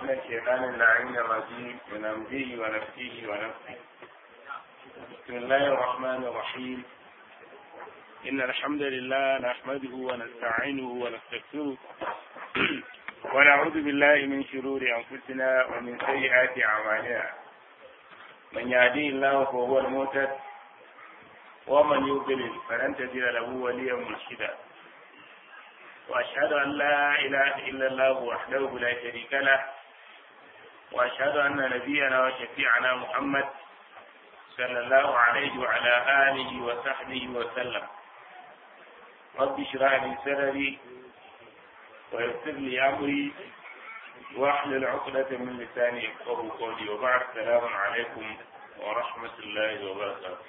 من الشيطان اللعين الرجيم من أمره ونفسه ونفسه بسم الله الرحمن الرحيم إن الحمد لله نحمده ونستعينه ونستغفره ونعوذ بالله من شرور أنفسنا ومن سيئات أعمالنا من يهديه الله فهو المهتد ومن يضلل فلن تجد له وليا مرشدا وأشهد أن لا إله إلا الله وحده لا شريك له وأشهد أن نبينا وشفيعنا محمد صلى الله عليه وعلى آله وصحبه وسلم رب اشرح لي صدري ويسر لي أمري واحلل عقدة من لساني يفقه قولي وبعد السلام عليكم ورحمة الله وبركاته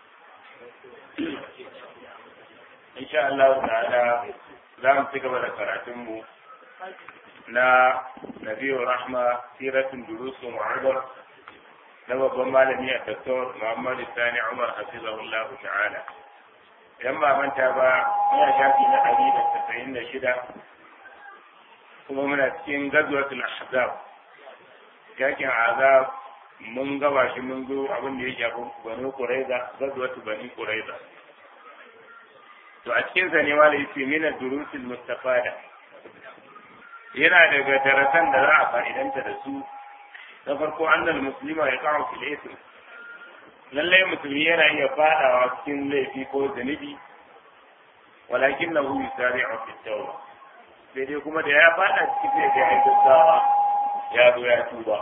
إن شاء الله تعالى za mu ci gaba da karatunmu na nabiyu rahma siratun durusu mu'adar na babban malami a doktor muhammad sani umar hafizahullah ta'ala idan ba manta ba muna shafi na ɗari da tasa'in da shida kuma muna cikin gazwatul ahzab yakin azab mun gaba shi mun zo abin da ya shafi banu quraiza gazwatu bani quraiza to a cikin sa ne malai yace min ad-durusil mustafada yana daga darasan da za a fa'idanta da su na farko annal muslima ya kawo fil ism lalle musulmi yana iya fadawa cikin laifi ko zunubi walakin lahu yusari'u fi tawba sai dai kuma da ya fada cikin sai ya gaggawa ya zo ya tuba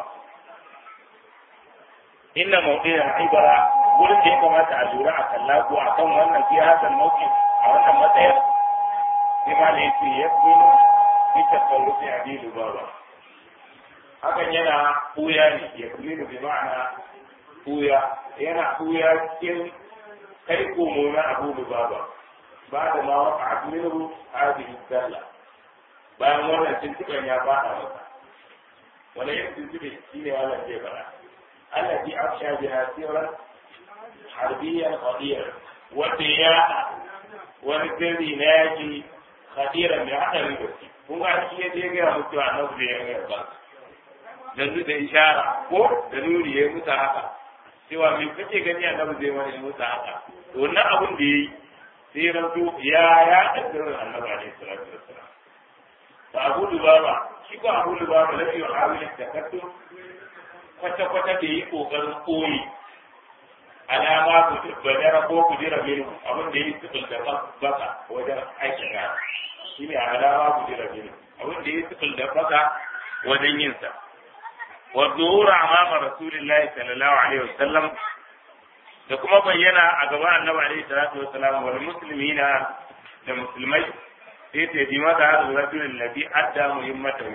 inna mawdi'al ibara wurin da ya kamata a lura a kalla ko akan wannan fi hasan mawqif a wannan matsayar sai ma da yake ya kuma bi tasarrufi a bi lubaba hakan yana kuya ne ya kuma bi ma'ana kuya yana kuya cikin kai komo na abu lubaba ba da ma waka a minhu hadhihi dalla bayan wannan tuntuɓen ya fada masa wani yin tuntuɓe shi ne wannan zai fara الذي أفشى بها سيرا حربيا خطيرا وبياء ونزلي ناجي خطيرا بهذا الوقت kun ga shi ya je ga mutu a nan da ya ba da da ishara ko da nuri ya mutu haka cewa me kake gani a nan zai wani mutu haka to wannan abun da yayi sai rantu ya ya kaddarar annabi alaihi salatu wassalam fa abu lubaba shi ko abu lubaba lafi yuhawil takattum kwata-kwata da yi ƙoƙarin koyi alama ku badara ko ku jira minu abin da yi sifil da baka wajen aikin ya shi ne alama ku jira minu abin da yi sifil da baka wajen yin sa wa zuhura amama rasulillahi sallallahu alaihi wasallam da kuma bayyana a gaban annabi alaihi salatu wasallam wal muslimina da musulmai sai ta bi mata hadu rajulin ladhi adda muhimmatahu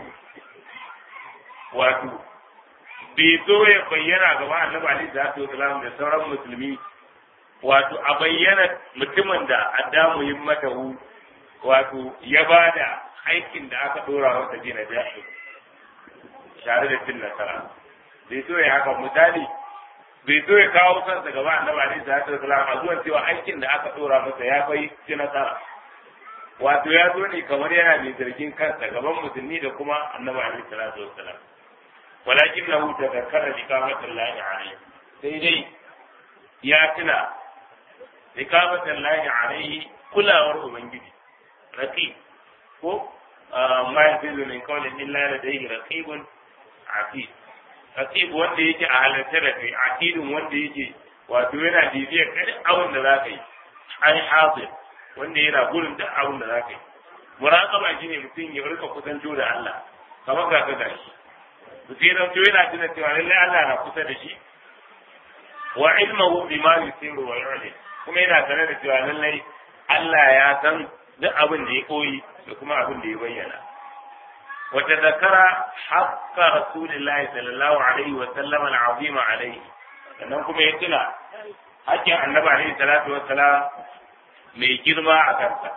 wato bai zo ya bayyana gaba annabi alaihi salatu wasalam da sauran musulmi wato a bayyana mutumin da adda muhimmatahu wato ya bada aikin da aka dora masa jina jahi tare da cin nasara bai zo ya haka misali bai zo ya kawo kansa gaba annabi alaihi salatu wasalam a zuwan cewa aikin da aka dora masa ya bai ci nasara wato ya zo ne kamar yana mai zargin kansa gaban musulmi da kuma annabi alaihi salatu wasalam ولكنه تذكر إقامة الله عليه سيدي يا تنا إقامة الله عليه كل أمر من رقيب ko ma yafizu min qawlin illa ladayhi raqibun atid raqib wanda yake a halarta da kai atidun wanda yake wato yana bibiyar kai abin da zaka yi ai hadir wanda yana gurin duk abin da zaka yi muraqaba shine mutum ya rika kusanto da Allah kamar ga ka gashi basiran to yana tuna cewa lallai Allah na kusa da shi wa ilmuhu bima yusiru wa yu'lin kuma yana sanar da cewa lallai Allah ya san duk abin da ya koyi da kuma abin da ya bayyana wa tadhakkara haqqa rasulillahi sallallahu alaihi wa sallam al-azima alaihi sannan kuma ya tuna hakkin annabi alaihi salatu wa salam mai girma a kansa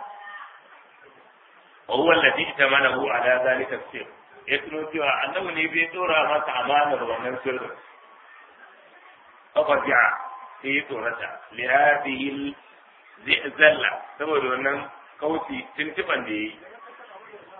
wa huwa alladhi tamanahu ala dhalika as-sir ya tuno cewa annabi ne bai dora masa amanar wannan sirrin fafaji'a sai ya tsorata li hadhihi zalla saboda wannan kauci tuntuban da yayi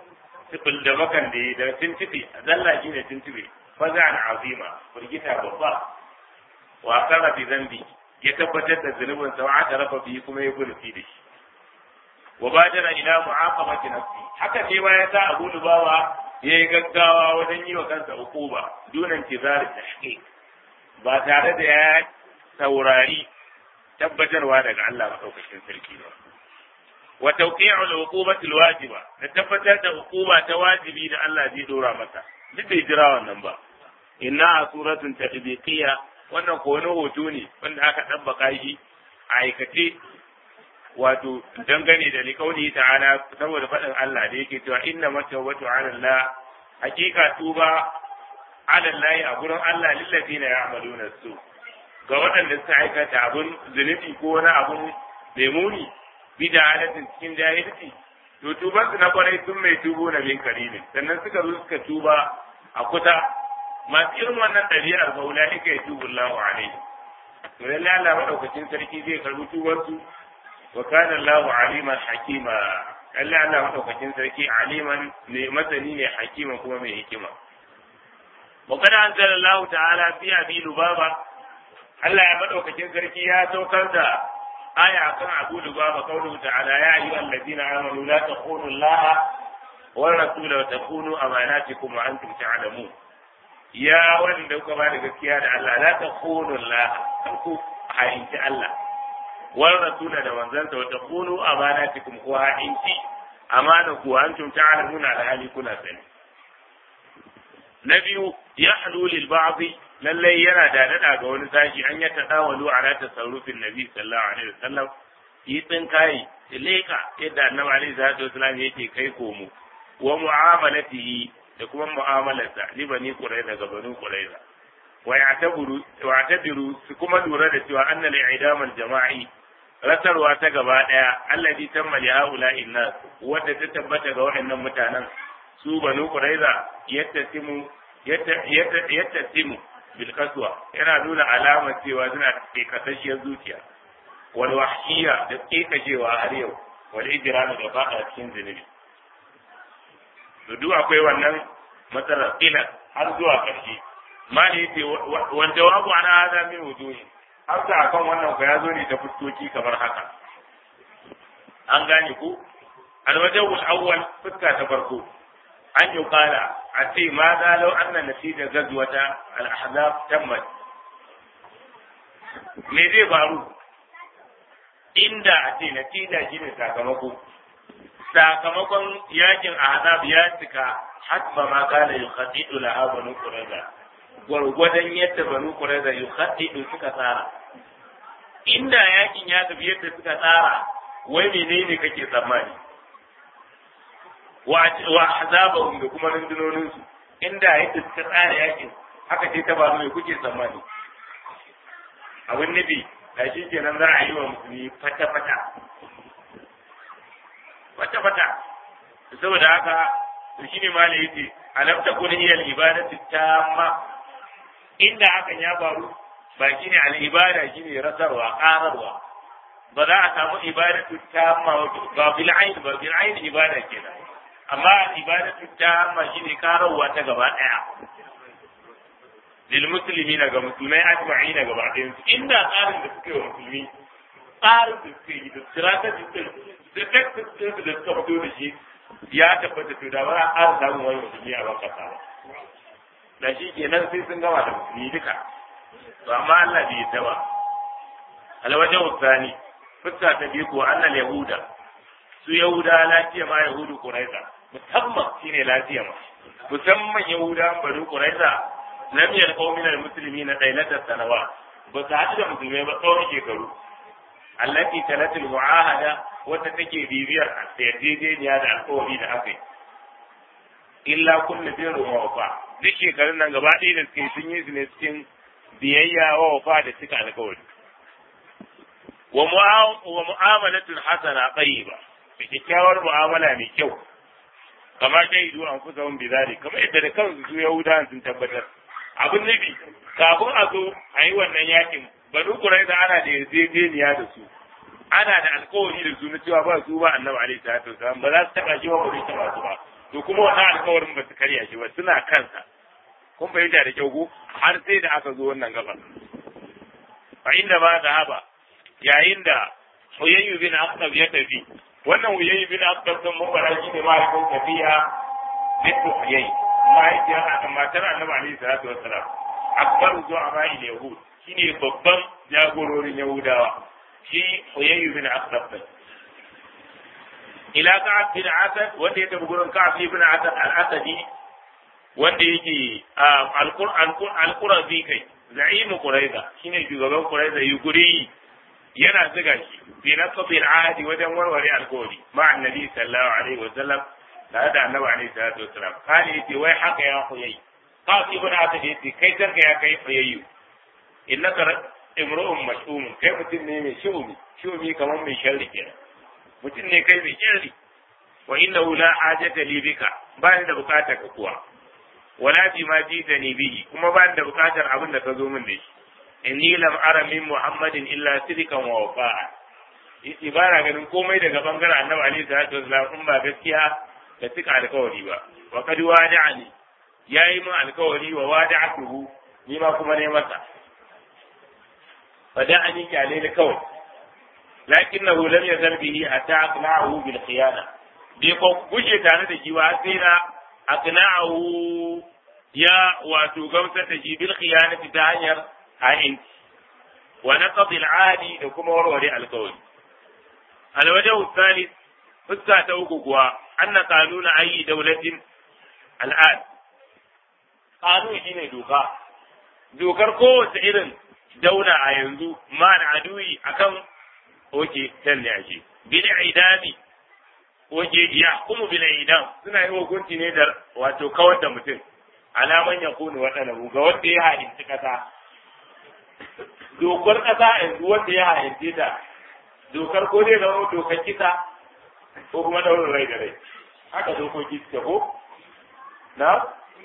tibul da bakan da yi da tintibe zalla shi ne tintibe fazan azima firgita babba wa kara bi zambi ya tabbatar da zunubin sa wa rafa bi kuma ya gurfi da shi wa badara ila mu'aqabati nafsi haka ne ma ya sa Abu Lubawa ya yi gaggawa wajen yi wa kansa ukuba dunan tizar tahqiq ba tare da ya saurari tabbatarwa daga Allah madaukakin sarki ba wa tawqi'u al-uqubati al-wajiba da tabbatar da uquba ta wajibi da Allah zai dora masa duk bai jira wannan ba inna suratun tadbiqiyya wannan ko wani hoto ne wanda aka tabbaka shi a aikace wato dangane da likauli ta'ala saboda faɗin Allah da yake cewa inna matawatu 'ala Allah hakika tuba 'ala Allah a gurin Allah lillazina ya'maluna su ga waɗanda suka aikata abun zunubi ko wani abun mai muni bida halatin cikin jahilci to tuban su na kwarai sun mai tubo na bin karimin sannan suka zo suka tuba a kusa masu irin wannan ɗabi'ar ba wula ika ya tubu Allahu alaihi to lallai Allah madaukakin sarki zai karbi tubansu wa kana Allahu aliman hakima lallai Allah madaukakin sarki aliman ne masani ne hakima kuma mai hikima wa kada anzala Allah ta'ala fi abi lubaba Allah ya madaukakin sarki ya saukar da aya akan Abu Lubaba qawluhu ta'ala ya ayyuhal ladina amanu la takhunu Allah wa rasula wa takhunu amanatikum wa antum ta'lamun ya wanda kuka ba da gaskiya da Allah la takhunu Allah ku ha'inci Allah wa rasula da manzansa wa takhunu amanatikum ku ha'inci amana ku antum ta'lamuna alhali kuna sani na biyu yahlu lil ba'd lallai yana da nada ga wani sashi an ya tadawalu ala tasarrufin nabi sallallahu alaihi wasallam yi tsin kai leka yadda annabi alaihi salatu wasallam yake kai komo wa mu'amalatihi da kuma mu'amalarsa li bani qurayza ga bani qurayza wa ya'tabiru wa ya'tabiru su kuma lura da cewa anna al-i'dam al-jama'i rasarwa ta gaba daya alladhi tamma li ha'ula'i nas wadda ta tabbata ga waɗannan mutanen su banu qurayza yattasimu yattasimu bilkaswa yana nuna alamar cewa suna kasashiyar zuciya wal wahshiya da kekashewa har yau wal ijrami da fada cikin zunubi to duk akwai wannan matsalar ila har zuwa karshe ma ne yace wal jawabu ana hada min wujuhi har da akan wannan ko ya zo ne ta fuskoki kamar haka an gane ku alwajhul awwal fuska ta farko an yi kala a ce ma za lau an na natija gazwata al-ahzab tammat me zai faru inda a ce natija shine sakamako sakamakon yakin ahzab ya cika hasba ma kana yukhaddidu laha banu qurayza gwargwadon yadda banu qurayza yukhaddidu suka tsara inda yakin ya tafi yadda suka tsara wai menene kake tsammani wa azabahum da kuma rundunonin su inda yadda suka tsara yakin haka ce ta faru mai kuke tsammani abin nufi da shi kenan za a yi wa musulmi fata-fata fata-fata saboda haka to shine ma da yace alam takun hiya al-ibadatu tamma inda hakan ya faru ba shine al-ibada shine rasarwa qararwa ba za a samu ibadatu tamma ba bil ayn ba bil ayn ibada kenan amma ibadatu tamma shine qararwa ta gaba daya lil muslimina ga musulmai ajma'ina gaba ɗayan su inda tsarin da suke wa musulmi tsarin da suke yi da strategy din da tactics din da suka fito da shi ya tabbata to da ba a ƙara samun wani musulmi a baka sa da shi kenan sai sun gama da musulmi duka to amma Allah bai yadda ba alwajen wasani fuska ta biyu ko annal yahuda su yahuda lafiya ma yahudu quraiza musamman shine lafiya ma musamman yahuda bari quraiza lam yalqaw min almuslimin dailata sanawa ba su haɗu da musulmai ba tsawon shekaru allati talatul mu'ahada wata take bibiyar yarjejeniya da alƙawari da aka yi illa kullu birru wa wafa duk shekarun nan gaba ɗaya da suke sun yi su ne cikin biyayya wa wafa da suka alƙawari wa mu'amalatul hasana tayyiba da kyakkyawar mu'amala mai kyau kamar shaidu an kusa wun bizari kamar yadda da kansu su yahudawan sun tabbatar abin nufi kafin a zo a yi wannan yakin banu kuraiza ana da yarjejeniya da su ana da alkawari da su na cewa ba su ba annabi alaihi salatu wasalam ba za su taba shi ba ba zai taba su ba to kuma wannan alkawarin ba su karya shi ba suna kansa kun fahimta da kyau ko har sai da aka zo wannan gaba fa inda ma zahaba yayin da Huyayyu bin Aqtab ya tafi wannan Huyayyu bin Aqtab sun mubara shi ne mahaifin tafiya bintu Huyayy mahaifiyar matar Annabi alaihi salatu wassalam akbar zuwa ma'il yahud shine babban jagororin yahudawa shi Huyayyu bin Aqtab ne ila Ka'ab bin Asad wanda ya tafi gurin Ka'ab bin Asad al-Asadi wanda yake al-Qur'an al-Qurazi kai za'imu Quraiza shine shugaban Quraiza yuguri yana ziga shi fi naqdi al-ahdi wajen warware alkawari ma annabi sallallahu alaihi wa sallam tare da annabi alaihi salatu wasallam kani yace wai haka ya huyai Ka'ab ibn Asad yace kai tarka ya kai huyayyu innaka imru'un mash'um kai mutum ne mai shumi shumi kamar mai sharri kenan mutum ne kai mai sharri wa innahu la hajata li bika ba ni da bukatar ka kuwa wala bi ma jita ni bihi kuma ba ni da bukatar abin da ka zo min da shi inni lam ara min muhammadin illa sidqan wa wafa'a yace ba na ganin komai daga bangaren annabi alaihi salatu wasallam in ba gaskiya da cika alkawari ba wa kad wada'ani yayi min alkawari wa wada'atuhu ni ma kuma ne masa fada'ani kyale da kawai lakinnahu lam yazal bihi hatta aqna'ahu bil khiyana bai ko gushe tare da shi ba sai na aqna'ahu ya wato gamsar da shi bil khiyanati ta hanyar ha'inci wa naqdi al ahdi da kuma warware alkawari alwajhu thalith fuska ta uku kuwa anna qanuna ayi dawlatin al'ad qanun shine doka dokar kowace irin daula a yanzu ma aduyi akan oke can ne ake bil idami oke ya kuma bil idam suna yi hukunci ne da wato kawar da mutum alaman ya kunu waɗanda ga wanda ya ha'inci ƙasa dokar ƙasa yanzu wanda ya ha'inci ta dokar ko zai zama dokar kisa ko kuma ɗaurin rai da rai haka dokoki suke ko na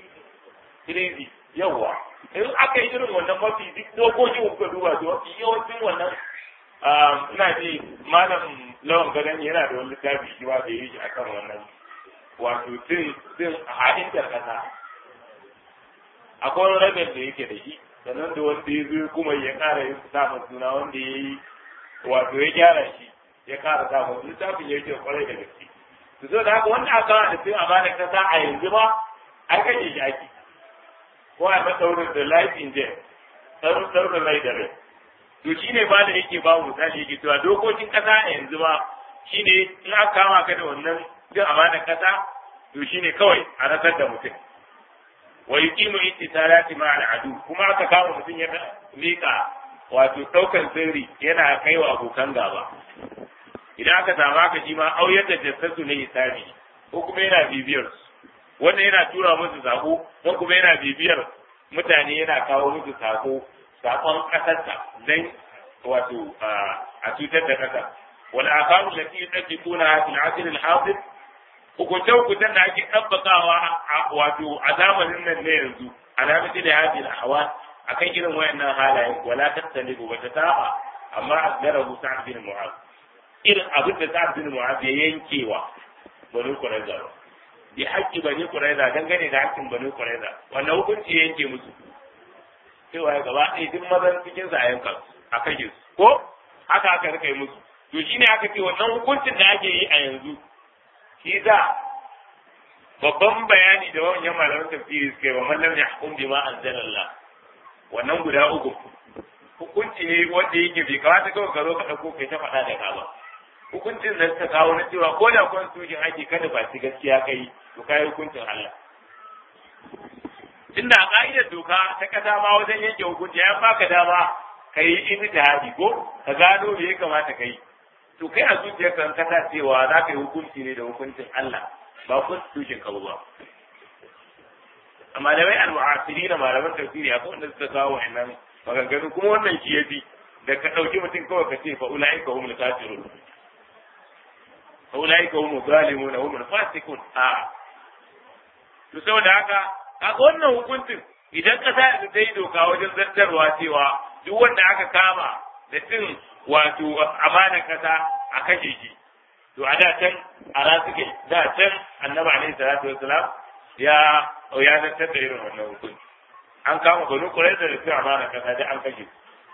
crazy yawwa in aka yi irin wannan mafi duk dokokin kuka duba su mafi yawancin wannan ina ji malam lawan gadon yana da wani littafi shi ma da yi shi akan wannan wato tun tun ha'intar kasa akwai wani rabin da yake da shi sannan da wanda ya zo kuma ya kara yin samun suna wanda ya yi wato ya gyara shi ya kara samun littafin ya ce kwarai da gaske to so da haka wanda aka kawo da sun amana kasa a yanzu ba an kashe shi ake ko a matsaurin da life in jail tsaurin rai da rai to shi ne ba da yake ba mu misali yake cewa dokokin kasa a yanzu ba shi ne in aka kama ka da wannan cin amanar kasa to shi ne kawai a rasar da mutum wa yuqimu ittisalati ma al'adu kuma aka kama mutum ya mika wato daukan sirri yana kaiwa abokan gaba idan aka samu haka shi ma auyar da jassasu ne hisabi ko kuma yana bibiyar su wannan yana tura musu sako ko kuma yana bibiyar mutane yana kawo musu sako sakon kasarsa dan wato a cutar da kasa wal akamu lati yadkuna fil asr al hadir hukunce hukuncen da ake tabbakawa wato a zamanin nan ne yanzu alamati da hadi al ahwal akan irin wayannan halaye wala tattalibu ba ta saba amma asgarahu sa'd bin mu'az irin abin da sa'd bin mu'az ya yankewa bani qurayza bi haƙƙi bani qurayza dangane da haƙƙin bani qurayza wannan hukunci ya yanke musu cewa ya gaba ɗaya duk mazan cikin sa a yanka a kashe su ko haka aka rika yi musu to shine aka ce wannan hukuncin da ake yi a yanzu shi za babban bayani da wannan malaman tafsiri suka yi wa mallam ya hukum bima anzalallah wannan guda uku hukunci ne wanda yake bai kamata kawai ka zo ka ɗauko kai ta faɗa da ka ba hukuncin da suka kawo na cewa ko da constitution ake kada ba ci gaskiya kai to kai hukuncin Allah tunda a ka'idar doka ta kasa ma wajen yanke hukunci ya baka dama ka yi ijtihadi ko ka gano me ya kamata ka yi to kai a zuciyarka kan kasa cewa za ka yi hukunci ne da hukuncin Allah ba constitution ka ba amma da wai al-mu'asiri da malaman tafsiri akwai wanda suka kawo wannan maganganu kuma wannan shi yafi da ka dauki mutum kawai ka ce fa ulaika humul kafirun fa ulaika humul zalimun humul fasiqun a to saboda haka kaga wannan hukuncin idan kasa da ta yi doka wajen zartarwa cewa duk wanda aka kama da cin wato amanar kasa a kashe shi to a da can a rasuke da can annabi alaihi salatu wassalam ya ya zartar da irin wannan hukunci an kama banu qurayza da su amana kasa da an kashe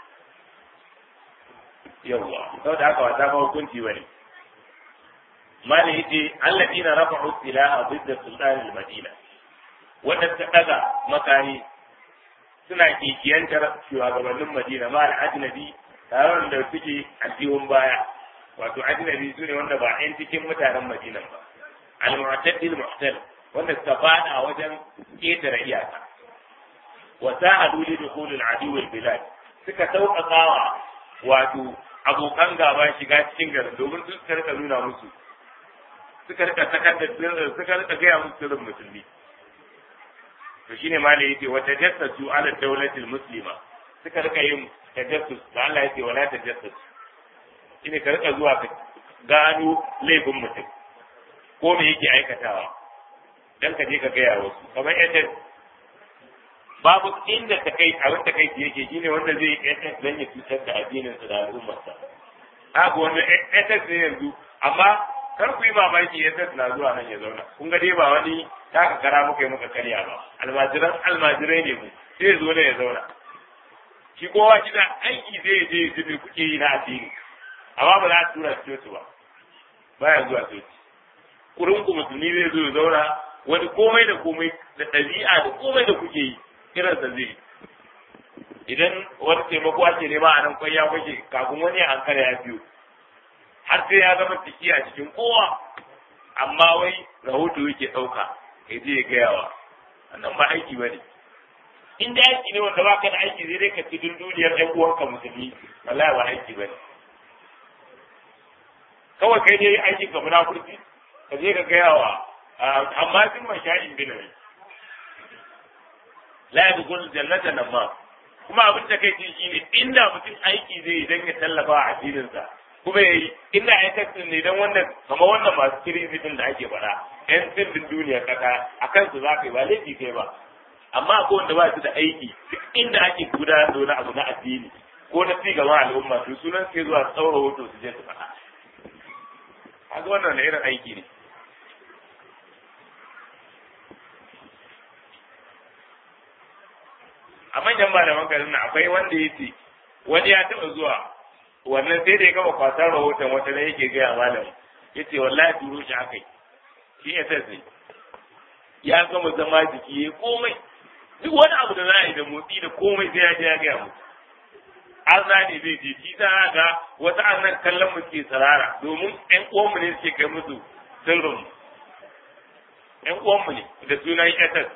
yawwa saboda haka wata ba hukunci bane mali yace alladina rafa'u silaha ضد sultan al-madina wanda ta daga makani suna kikiyantar shugabannin madina ma al-ajnabi tare da suke addihun baya wato ajnabi su ne wanda ba yan cikin mutanen madina ba al-mu'taddi al-mu'tal wanda suka fada wajen ketare iyaka wa sa'adu li dukhul al-adu wal-bilad suka sauƙaƙawa wato abokan gaba shiga cikin garin domin su suka rika nuna musu suka rika sakar da suka rika gaya musu sirrin musulmi to shine ma da yake wata jassatu ala dawlatil muslima suka rika yin tajassus da Allah yake wala tajassus shine ka rika zuwa ka gano laifin mutum ko me yake aikatawa dan ka je ka gaya wasu kamar yadda babu inda ta kai abin ta kai yake shine wanda zai yi dan ya cutar da addinin sa da al'ummarsa haka wanda SS ne yanzu amma kar ku yi mamaki SS na zuwa nan ya zauna kun ga dai ba wani taka kara muka yi muka karya ba almajiran almajirai ne mu sai zo ne ya zauna shi kowa shi da aiki zai je ya ji kuke yi na addini amma ba za a tura shi coci ba baya zuwa coci kurin ku musulmi zai zo ya zauna wani komai da komai da ɗabi'a da komai da kuke yi kiransa zai idan wani taimako ake nema a nan kwaya kwake kafin wani an kare ya biyo har sai ya zama ciki a cikin kowa amma wai rahoto yake ɗauka ya je ya gaya wa wannan ba aiki ba ne in da aiki ne wanda baka da aiki zai dai ka ci duniyar ɗan uwanka musulmi wallahi ba aiki ba ne kawai kai dai aikin ka munafurci ka je ka gaya wa amma sun masha'in binawi la yadkhul jannata nan ma kuma abin da kai shi ne inda mutum aiki zai yi dan ya tallafa a addinin sa kuma yayi inda ai taxin ne dan wannan kamar wannan masu kirisi din da ake faɗa yan sirrin duniya kaka akan su za ka yi ba laifi kai ba amma akwai wanda ba su da aiki duk inda ake gudanar da wani abu na addini ko na ci gaban al'umma to sunan sai zuwa tsaura hoto su je su faɗa kaga wannan na irin aiki ne a manyan malaman garin nan akwai wanda ya ce wani ya taɓa zuwa wannan sai da ya gama kwasar rahoton wata ne yake gaya malam ya ce wallahi turo shi aka yi shi ya sai ya gama zama jiki ya komai duk wani abu da za a yi da motsi da komai sai ya je ya gaya musu an ne zai je shi ta ga wasu an nan kallon mu ke tsirara domin ƴan uwanmu ne suke kai musu sirrin ƴan uwanmu ne da sunan SS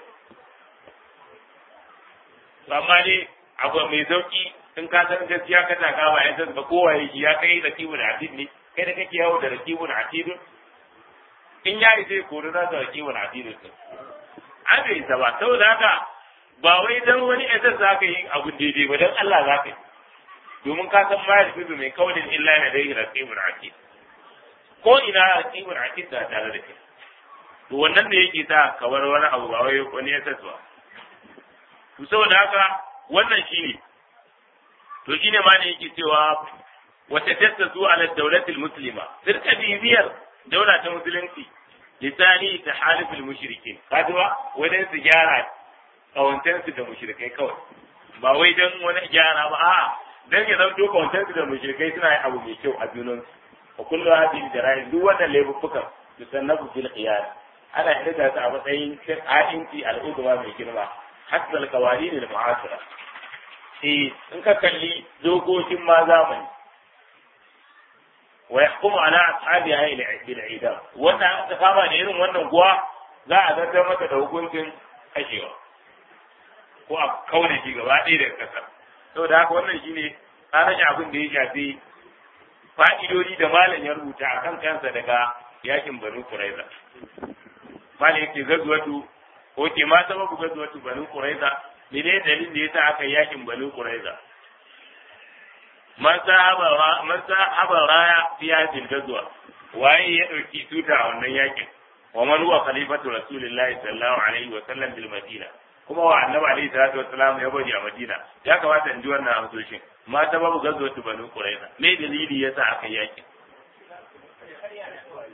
amma dai abu mai sauki in ka san gaskiya ka taka ba SS ba kowa ya ya kai rakibun atid ne kai da kake yawo da rakibun atid in ya yi zai kori za ta rakibun atid din an bai isa ba saboda haka ba wai dan wani SS za ka yi abu daidai ba dan Allah za ka yi domin ka san ma yafi mai kaulin illa na dai raqibul atid ko ina raqibul atid da tare da kai to wannan ne yake sa kawar wani abu ba wai wani ya tsatsuwa to saboda haka wannan shine to shine ma ne yake cewa wata tattasu ala dawlatil muslima sirka bibiyar daula ta musulunci lisani ta halifin mushrikin kaduwa wajen su gyara kawantansu da mushrikai kawai ba wai dan wani gyara ba a'a dan ya zanto kawantansu da mushrikai suna yin abu mai kyau a junansu wa kullu hadhihi jara'im duk wannan laifuffukan yusannabu fil qiyas ana hidda ta a matsayin a'inci al'udwa mai girma hasal qawanin al mu'asira eh in ka kalli dokokin ma zamani wa yahkumu ala ashabiha bil idam wannan aka kama da irin wannan kuwa za a zartar mata da hukuncin kashewa ko a kaune shi gaba ɗaya daga ƙasar saboda haka wannan shine tsarin abin da ya shafi fa'idodi da malam ya rubuta a kan kansa daga yakin banu kuraiza malam yake gazuwatu ko ke ma sababu gazuwatu banu kuraiza mene dalilin da yasa aka yakin banu kuraiza man sahaba raya fi hadhihi gazuwa waye ya dauki tuta a wannan yakin wa man huwa khalifatu rasulillahi sallallahu alaihi wa sallam bil madina kuma wa annabi alaihi salatu wassalam ya bari a madina ya kamata in ji wannan amsoshin ma ta babu gazo ta banu quraiza me dalili yasa aka yaki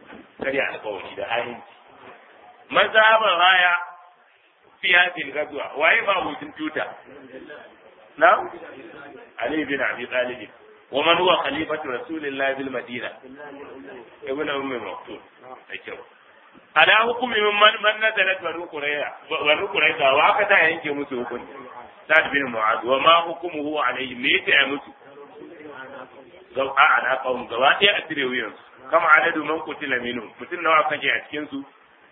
karya alƙawari da ha'inci mazhaban raya fi hadhihi al-ghazwa waye ma hutun tuta na ali bin abi talib wa man huwa khalifatu rasulillahi bil madina ibn ummi maktum kyau ala hukumi min man man nazalat banu qurayza banu qurayza wa aka ta yanke musu hukunci sa'd bin mu'adh wa ma hukumuhu alayhi me yake ya musu gau a ala qawm gaba ɗaya a cire wuyan kama adadu man qutila minhum mutum nawa kaje a cikin su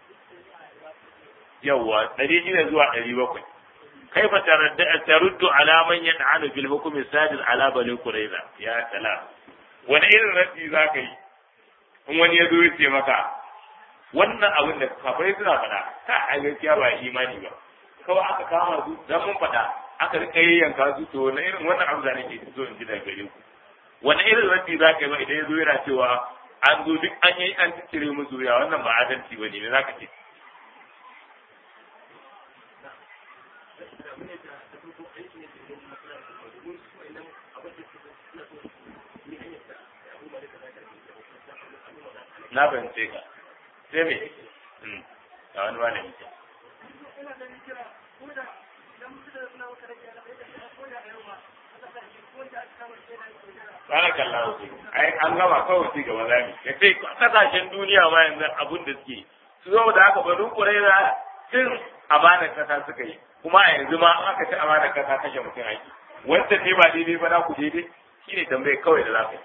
yawa ɗari shida zuwa ɗari bakwai kaifa taruddu ala man yad'anu fil hukm sadil ala bani qurayza ya salam wani irin raddi zaka yi in wani ya zo ya ce maka wannan abin da kafirai suna faɗa ka a gaskiya ba imani ba kawai aka kama su dan mun faɗa aka rika yanka su to wani irin wannan abu da nake so in ji daga gare ku wani irin raddi zaka yi ba idan ya zo yana cewa an zo duk an yi an cire musu ya wannan ba adalci ba ne zaka ce na fahimce ka sai me a wani wani mutum Barakallahu fi. Ai an gama kawai ci gaba zami. Ya ce kasashen duniya ma yanzu abun da suke. Su zo da haka bari kurera tun amanar kasa suka yi. Kuma a yanzu ma aka ci amanar kasa kashe mutum aiki. Wanda ne ba daidai ba na ku daidai shi ne tambaye kawai da za ka yi.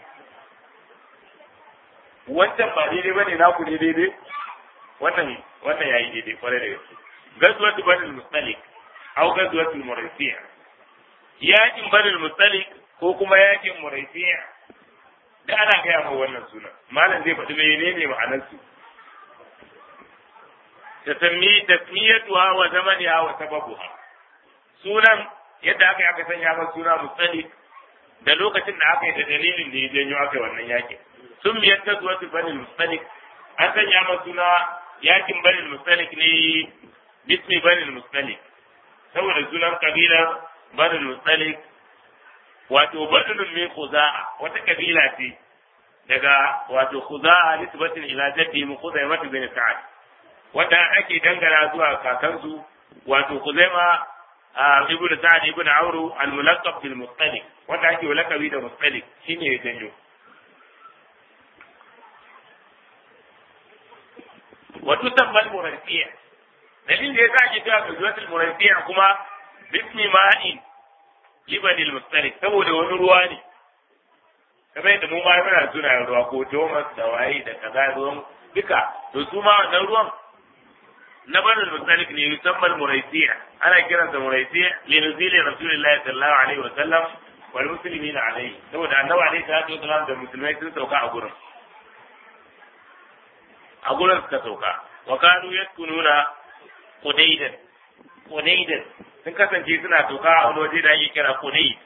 Wancan ba daidai ba ne na ku ne daidai? Wannan wannan yayi daidai kwarai da gaske. Gazuwatu banil mustalik au gazuwatul muraysiya. Yakin banil mustalik ko kuma yakin muraifiya da ana gaya ma wannan suna malam zai faɗi menene ma'anar su tasammi tasmiyatuha wa zamaniha wa sababuha sunan yadda aka yi aka sanya masa suna musali da lokacin da aka yi da dalilin da ya janyo aka yi wannan yakin sun biyar ta zuwa su banin musalik an sanya masa suna yakin banin musalik ne bismi banin musalik saboda sunan kabilar banin musalik wato badalun min khuza'a wata kabila ce daga wato khuza'a nisbatin ila jaddi mu khuzaimah bin sa'ad wanda ake dangana zuwa kakansu wato khuzaima ibn sa'ad ibn amru al-mulaqab bil mustalik wanda ake lakabi da mustalik shine ya janyo wato tabbal murayfiya dalilin da yasa ake cewa gazuwatul murayfiya kuma bismi ma'in libanil mustalik saboda wani ruwa ne kamar yadda mu ma muna suna ruwa ko Thomas da waye da kaza ruwan duka to su ma wannan ruwan na banil mustalik ne musamman muraisiya ana kiransa muraisiya li nuzili rasulillahi sallallahu alaihi wa sallam wal muslimina alaihi saboda annabi alaihi salatu wa sallam da musulmai sun sauka a gurin a gurin suka sauka wa kanu yaskununa qudaidan qudaidan sun kasance suna toka a wani waje da ake kira kunai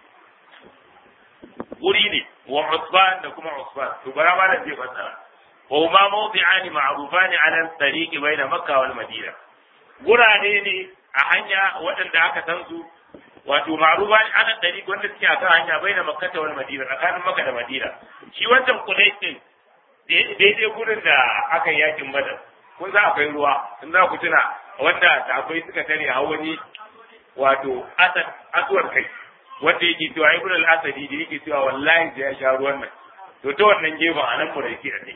wuri ne wa usban da kuma usban to bara ma da zai fassara wa huma mawdi'ani ma'rufani ala tariqi baina makka wal madina gurare ne a hanya waɗanda aka san su wato ma'rufani ala tariqi wanda suke akan hanya baina makka wal madina tsakanin makka da madina shi wancan kunai din daidai gurin da aka yi yakin badar kun za akwai ruwa in za ku tuna wanda da akwai suka tare a wani wato asad asuwar kai wanda yake cewa ibn al-asadi da yake cewa wallahi sai ya sha ruwan nan to ta wannan gefen a nan muraiki a kai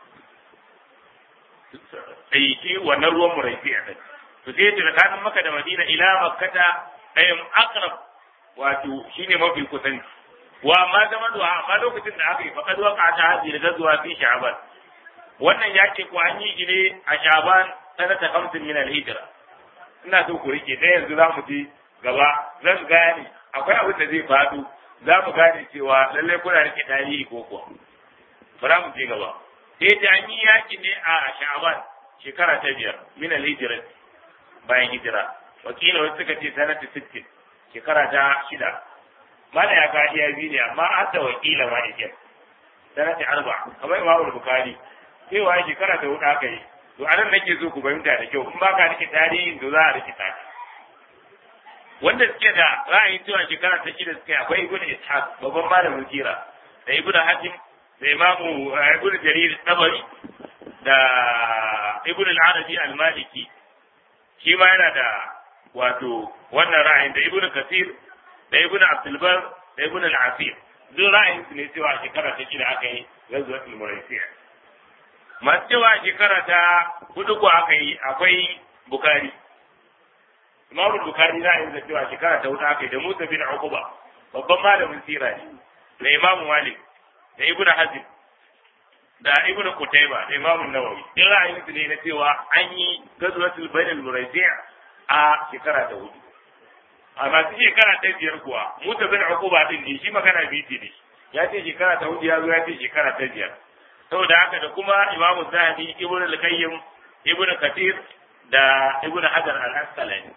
sai shi wannan ruwan muraiki a kai to sai ta tsakanin maka da madina ila makkata ayyam aqrab wato shine mafi kusanci wa ma zama da amma lokacin da aka yi faqad waqa ta hadi da gazuwa fi sha'ban wannan yake ko an yi ne a sha'ban sanata 50 min al-hijra ina so ku rike dai yanzu za mu ji gaba zan gane akwai abin da zai faɗo za mu gane cewa lallai kuna rike tarihi ko kuwa bara mu je gaba sai ta an yi yaki ne a sha'ban shekara ta biyar min al-hijra bayan hijira wakila wasu suka ce sanata 60 shekara ta shida mana ya ka iya biyu ne amma an da wakila ma yake sanata arba kamar imamu bukari cewa shekara ta hudu aka yi to anan nake so ku fahimta da kyau in ba ka rike tarihin to za a rike ta wanda suke da ra'ayin cewa shekara ta shida suka yi akwai ibnu ishaq babban malamin kira da ibnu hatim da imamu ibnu jarir tabari da ibn al-arabi al-maliki shi ma yana da wato wannan ra'ayin da ibn kasir da ibn abdulbar da ibn al-asir duk ra'ayin su ne cewa shekara ta shida aka yi ghazwatul muraisiya masu cewa shekara ta hudu ko aka yi akwai bukari imam bukari ra'ayin da cewa shekara ta hudu aka yi da musa bin uquba babban malamin sira ne da imam malik da ibn hazm da ibn Qutayba da Imam Nawawi in ra'ayin su ne na cewa an yi gazwatul bainal muraisi' a shekara ta hudu a masu shekara ta biyar kuwa muta bin Uquba din ne shi magana biyu ne ya ce shekara ta hudu ya zo ya ce shekara ta biyar saboda haka da kuma Imam Zahabi Ibn al-Qayyim Ibn Kathir da Ibn Hajar al-Asqalani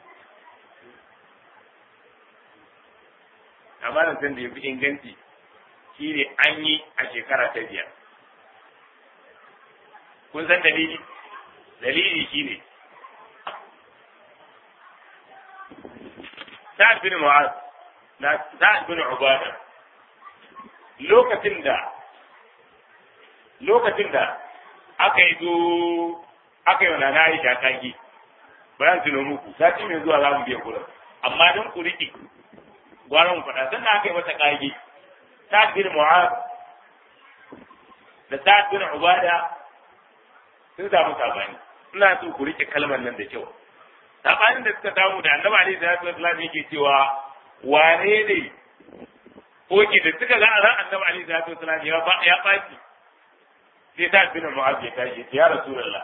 amma nan da yafi inganci shine an yi a shekara ta biyar kun san dalili dalili shine Sa'ad bin Mu'az na Sa'ad bin Ubada lokacin da lokacin da aka yi zo aka yi wa nana Aisha kagi bayan tuno muku sati mai zuwa za mu biya kuɗin amma don ku riƙe gwara mu faɗa sannan aka yi mata kagi Sa'ad bin Mu'az da Sa'ad bin Ubada sun samu sabani ina so ku rike kalmar nan da kyau sabanin da suka samu da annabi alaihi salatu wasallam yake cewa wane ne oke da suka ga ran annabi alaihi salatu wasallam ya ba ya baki sai ta bin mu'az ya tashi ya rasulullah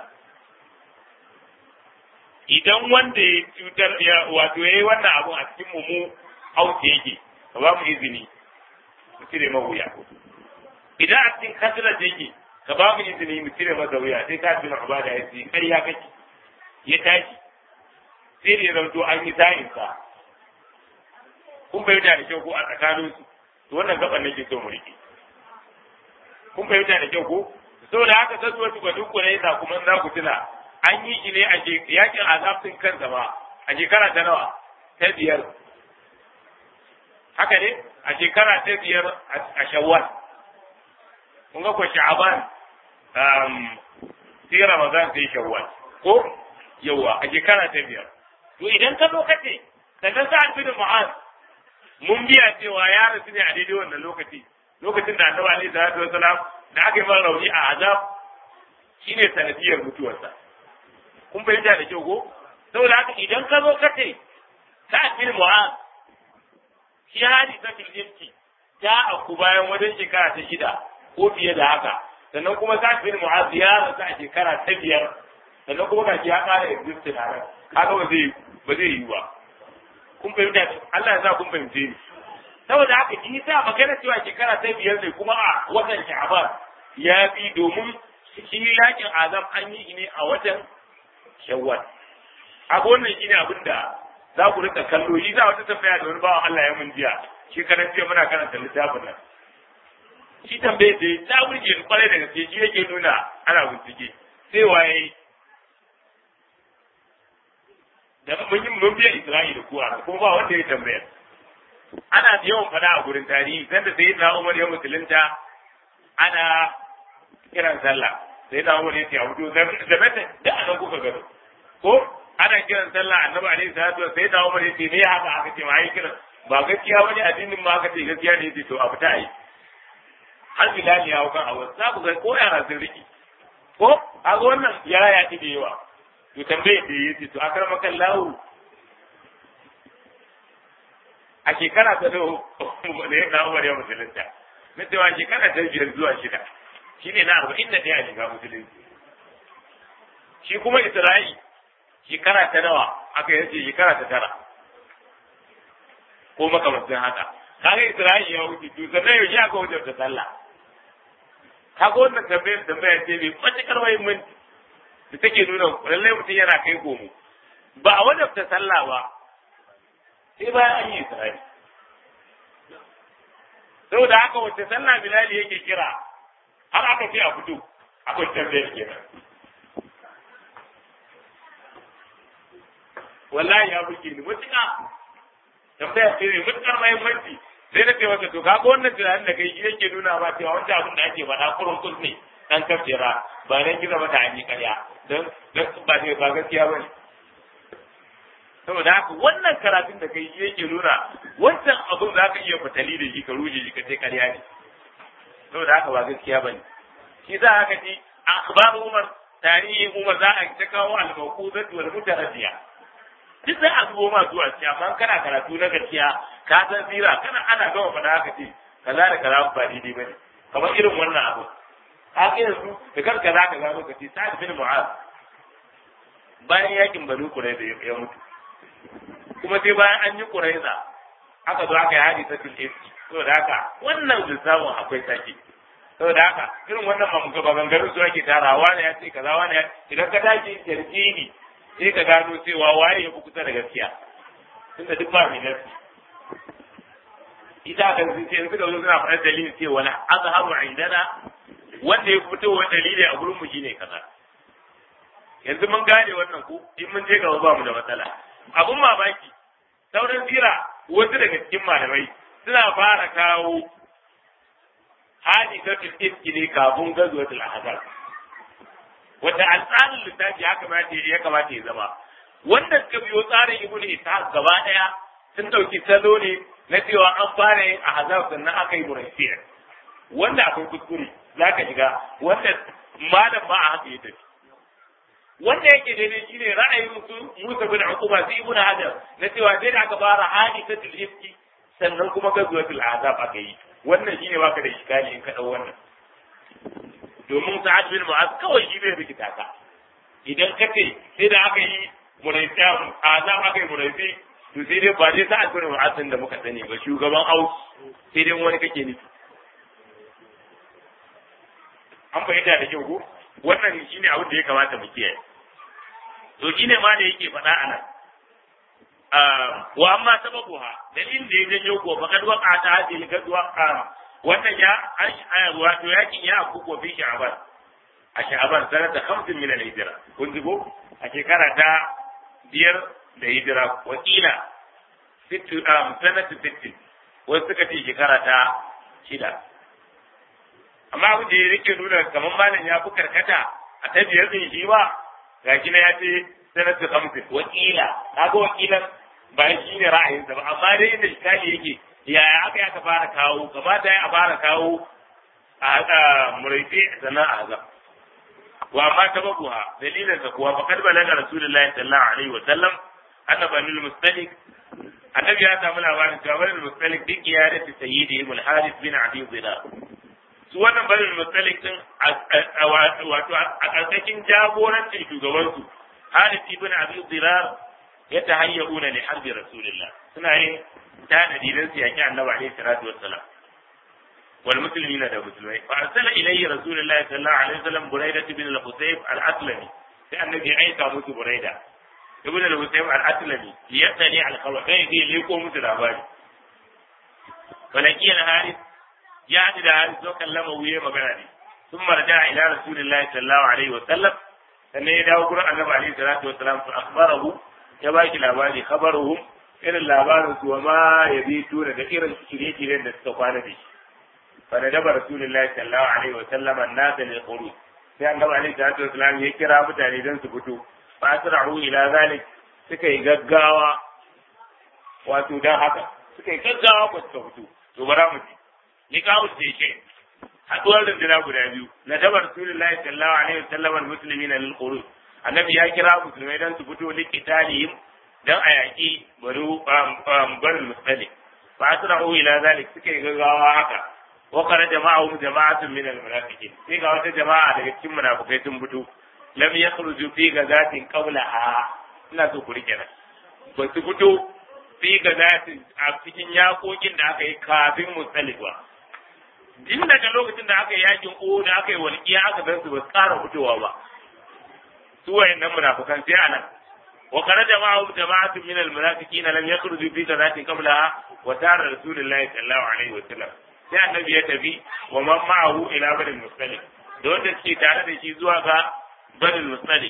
idan wanda ya cutar ya wato yayi wannan abu a cikin mu mu auke yake ka ba mu izini mu cire mahuya idan a cikin kasira yake ka ba mu izini mu cire masa wuya sai ta bin ubada ya ce kai ya kake ya tashi sai da ya zanto an yi sa'in sa kun fahimta da kyau ko a tsakanin su to wannan gaban nake so mu rike kun fahimta da kyau ko saboda haka sai wasu ga duk ne yasa kuma za ku tuna an yi shi ne a yakin azabtin kansa ba a shekara ta nawa ta biyar haka ne a shekara ta biyar a shawwal kun ga ko sha'aban sai Ramadan sai Shawwal ko yawa a shekara ta biyar to idan ka zo kace ka ga sa'ad bin Mu'az mun biya cewa ya rasu ne a daidai wannan lokaci lokacin da Annabi alaihi salatu wasalam da aka yi mara rauni a azab shine sanadiyar mutuwarsa kun fahimta da kyau ko saboda haka idan ka zo kace sa'ad bin Mu'az shi hadi ta filifki ta aku bayan wajen shekara ta shida ko fiye da haka sannan kuma sa'ad bin mu'az ya rasu a shekara ta biyar sannan kuma gashi ya ƙara existing a nan kaga ba zai ba zai yi ba kun fahimta Allah ya sa kun fahimce ni saboda haka in sa magana cewa shekara ta biyar ne kuma a watan sha'ban ya fi domin shi yakin azam an yi ne a watan shawwal a wannan shine abin da za ku rika kallo yi za wata tambaya da wani bawan Allah ya mun jiya shekaran jiya muna karanta littafin nan shi tambaye da ta burge ni kwarai da gaske shi yake nuna ana bincike sai waye da mun yi mun biya Isra'ila kuwa kuma ba wanda ya tambaya ana yawan fada a gurin tarihi sanda sai na Umar ya musulunta ana kiran sallah sai na Umar ya ce abu da bata da anan kuka gado ko ana kiran sallah annabi alaihi salatu wa sai na Umar ya ce me haka aka ce ma yi kiran ba gaskiya bane addinin ma aka ce gaskiya ne yace to abu ta yi har bilali ya kan abu za ku ga ko yara sun riki ko a ga wannan yara ya ci da yawa to tambaye da yace to akrama kan lahu a shekara ta da da ya kawo Maryam musulunta na cewa shekara ta biyar zuwa shida shine na arba'in da ɗaya shiga musulunci shi kuma Isra'i shekara ta nawa aka yace shekara ta tara ko makamancin haka kaga Isra'i ya wuce to sannan yaushe aka wuce ta sallah kaga wannan tambayar tambaya ce mai matuƙar muhimmanci da take nuna lallai mutum yana kai komo ba a wajabta sallah ba sai bayan an yi Isra'i saboda haka wacce sallah Bilali yake kira har aka ce a fito akwai tambayar kenan wallahi ya buke ni matuƙa tambaya ce mai matuƙar muhimmanci sai na ce masa to kaga wannan tunanin da kai yake nuna ba cewa wanda abin da ake faɗa kurun kus ne dan kafira ba dan kira mata an yi ƙarya don ba ba gaskiya ba ne saboda haka wannan karatun da kai yake nuna wancan abin za ka iya fatali da shi ka ruje shi ka ce ƙarya ne saboda haka ba gaskiya ba ne shi za haka ce a akhbar umar tarihin umar za a ta kawo al-mawquzat wal mutaradiya duk za a zubo ma zuwa cikin amma kana karatu na gaskiya ka san sira kana ana gama fada haka ce kaza da kaza ba daidai bane kamar irin wannan abu haka yanzu da kanka za ka gano ka ce sa'ad bin mu'az bayan yakin banu qurayza ya mutu kuma sai bayan an yi qurayza aka zo aka yi hadisatul ifki saboda haka wannan lissafin akwai sake saboda haka irin wannan mamuka maganganun su ake tarawa ne ya ce kaza wani ya idan ka tashi tarjini sai ka gano cewa waye ya fi kusa da gaskiya tunda duk ba mai nasi ita kan sun ce suka zo suna faɗar dalilin cewa na azharu indana wanda ya fito wa dalili a gurin mu shine kaza yanzu mun gane wannan ku in mun je gaba ba mu da matsala abun mamaki sauran sira wasu daga cikin malamai suna fara kawo hadisatul ifki ne kafin gazuwatul ahzab wanda a tsarin littafi ya kamata ya kamata ya zama wanda suka biyo tsarin ibn ishaq gaba daya sun dauki salo ne na cewa an fara yin ahzab sannan aka yi murayfiya wanda akwai kuskure zaka shiga wanda malam ba a haka ya tafi wanda yake daidai shine ra'ayin su Musa bin Uqba sai ibn Hajar na cewa sai da aka fara hadisatul ifki sannan kuma gazuwatul ahzab aka yi wannan shine baka da iskali in ka dau wannan domin sa'ad bin mu'az kawai shi bai rikita ka idan ka ce sai da aka yi muraifi azab aka yi muraifi to sai dai ba dai sa'ad bin mu'az da muka sani ba shugaban aus sai dai wani kake nufi an fahimta da kyau ko wannan shine abin da ya kamata mu kiyaye to shine ma da yake faɗa a nan wa amma sababuha dalilin da ya janyo ko faqad waqa ta hadhihi gadwa wannan ya wato yakin ya kuko fi sha'ban a sha'ban sanata 50 min al-hijra kun ji ko a shekara ta biyar da hijira wakila sittu um sanata 60 wasu suka ce shekara ta shida amma abin da ya rike nuna kamar malam ya fi karkata a ta biyar din shi ba ga shi na ya ce sanata 50 wakila kaga wakilan ba shi ne ra'ayinsa ba amma dai inda shi yake yaya aka ya ka fara kawo kamata ya fara kawo a muraifi sannan a azab wa amma tababuha dalilin sa kuwa faqad balaga rasulullahi sallallahu alaihi wa sallam anna banul mustalik annabi ya samu labarin cewa banul mustalik din iyadati sayyidi ibn harith bin abi dhilal su wannan banul mustalik din wato a karkashin jagorancin shugabansu harith ibn abi dhilal ya tahayyuna li harbi rasulillah suna yin tanadi don su yaki annabi alaihi salatu wassalam wal muslimina da musulmai fa arsala ilayhi rasulullahi sallallahu alaihi wasallam buraida ibn al-husayb al-aslami sai annabi ya aika musu buraida ibn al-husayb al-aslami ya tani al-khabar kai zai leko musu labari falaki al-haris ya ji da haris zo kallama wuye magana ne sun marja ila rasulullahi sallallahu alaihi wasallam sannan ya dawo gurin annabi alaihi salatu wassalam fa akhbarahu ya baki labari khabaruhum irin labarin su wa ma ya bi tura da irin shirye-shiryen da suka kwana da shi fa da daba rasulullahi sallallahu alaihi wa sallam annasa lil khuruj sai annabi alaihi salatu wa sallam ya kira mutane don su fito fa asra'u ila zalik suka yi gaggawa wato dan haka suka yi gaggawa ba suka fito to bara mu ji ni kawo ce ke haduwar rundunar guda biyu na daba rasulullahi sallallahu alaihi wa sallam al-muslimina lil khuruj annabi ya kira musulmai don su fito liqitalihim dan a yaƙi bari musali fa asra'u ila zalik suka yi gaggawa haka wa qara jama'u jama'atun min al-munafiqin sai ga wata jama'a daga cikin munafikai sun fito lam yakhruju fi gazatin qablaha ina so ku rike nan ba su fito fi gazatin a cikin yakokin da aka yi kafin musalifa din daga lokacin da aka yi yakin o da aka yi walƙiya aka san su ba su ƙara fitowa ba su wayannan munafikan sai anan وخرج معهم جماعة من المنافقين لم يخرجوا في غزاة قبلها وسار رسول الله صلى الله عليه وسلم sai annabi ya tafi wa man ma'ahu ila badal mustalik da wanda suke tare da shi zuwa ga badal mustalik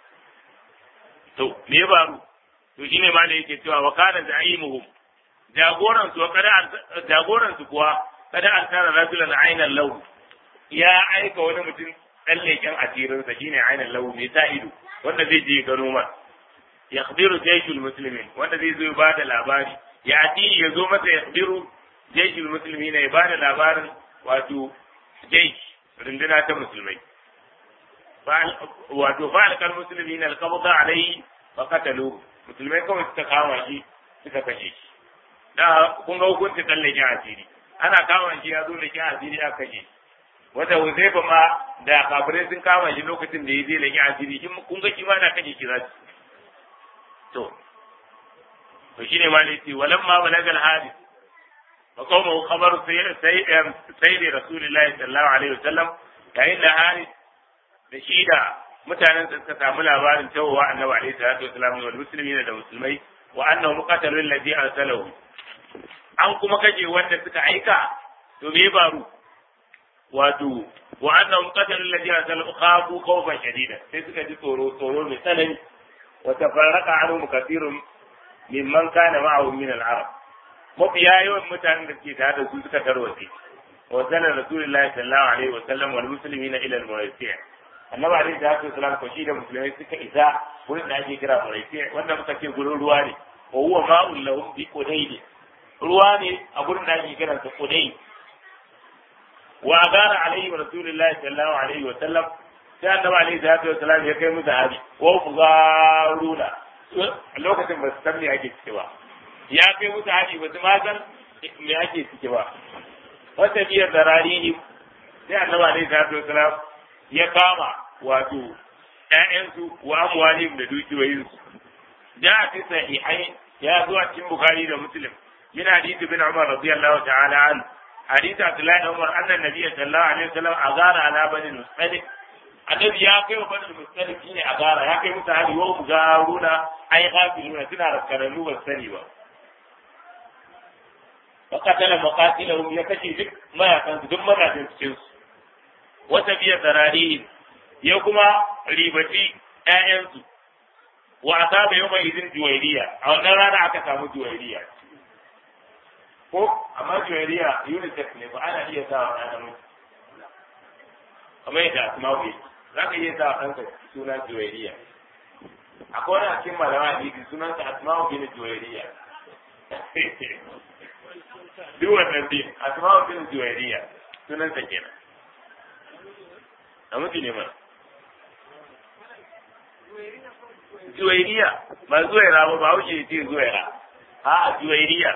to me ya faru to shine ma da yake cewa wa kana za'imuhum jagoran su kada jagoran su kuwa kada an tara rajulan ainan law ya aika wani mutum dan leken asirin sa shine ainin lahu mai sa ido wanda zai je gano ma yakhbiru jayshul muslimin wanda zai zo ba da labari ya ati ya zo masa yakhbiru jayshul muslimin ya ba da labarin wato jaysh runduna ta musulmai wato fa'alkal muslimin al-qabda alayhi fa qatalu musulmai kawai suka kama shi suka kashe shi da kun ga hukunci tsallaken asiri ana kama shi ya zo da kyan asiri aka kashe shi wata Huzaifa ma da kafirai sun kama shi lokacin da ya je laki asiri shi kun ga shi ma na kashe shi za su to to shine ma ne ce walamma balagal hadis fa qawmu khabar sai sai da rasulullahi sallallahu alaihi wasallam yayin da hadis da shi da mutanen da suka samu labarin cewa annabi alaihi salatu wasallam wal muslimina da musulmai wa annahu qatalu alladhi arsalahu an kuma kaje wanda suka aika to me baro wato wa annahum qatalu alladhi arsalahu khafu khawfan shadida sai suka ji tsoro tsoro mai tsanani wa tafarraqa anhum kathirun mimman kana ma'ahu min al-arab mafiya yawan mutanen da suke tare da su suka tarwatse wa sallallahu rasulullahi sallallahu alaihi wa sallam wal muslimina ila al-mawasi' annabi alaihi salatu wasalam ko shi da musulmai suka isa wurin da ake kira mawasi' wanda muka ce gurin ruwa ne wa huwa ma'un lahum bi qudayd ruwa ne a gurin da ake kiransa qudayd wa agara alaihi wa rasulullahi sallallahu alaihi wa sallam sai annabi alaihi salatu wa salam ya kai musu hari wa fugaruna lokacin ba su san me ake ciki ba ya kai musu hari ba su ma san me ake ciki ba wata biyar da rarihi sai annabi alaihi salatu wa salam ya kama wato ƴaƴansu wa amwalihim da dukiyoyinsu da fi sahihai ya zo a cikin bukhari da muslim min hadisi bin umar radiyallahu ta'ala anhu حديث عبد الله بن عمر أن النبي صلى الله عليه وسلم أغار على بني المصطلق النبي يا كي بني المصطلق شيء أغار يا كي متعالي وهم غارون أي غافلون سنة ركنوا والسنيوة فقتل مقاتلهم يكشي ذك ما يكن ثم لا تنسكنس وتبي ذراريهم يوكما ريبتي آيانسو وأصاب يومئذ جويرية أو نرى أكا سامو جويرية ko amma juwariya unicef ne ba ana iya sa wa ɗan namiji kamar yadda asma'u yake za ka iya sa wa ɗanka suna juwariya akwai wani a cikin malama hadisi sunansa asma'u bin juwariya duk wannan bin asma'u bin juwariya sunansa kenan namiji ne mana juwairiya ba zuwaira ba ba wuce ce zuwaira a juwairiya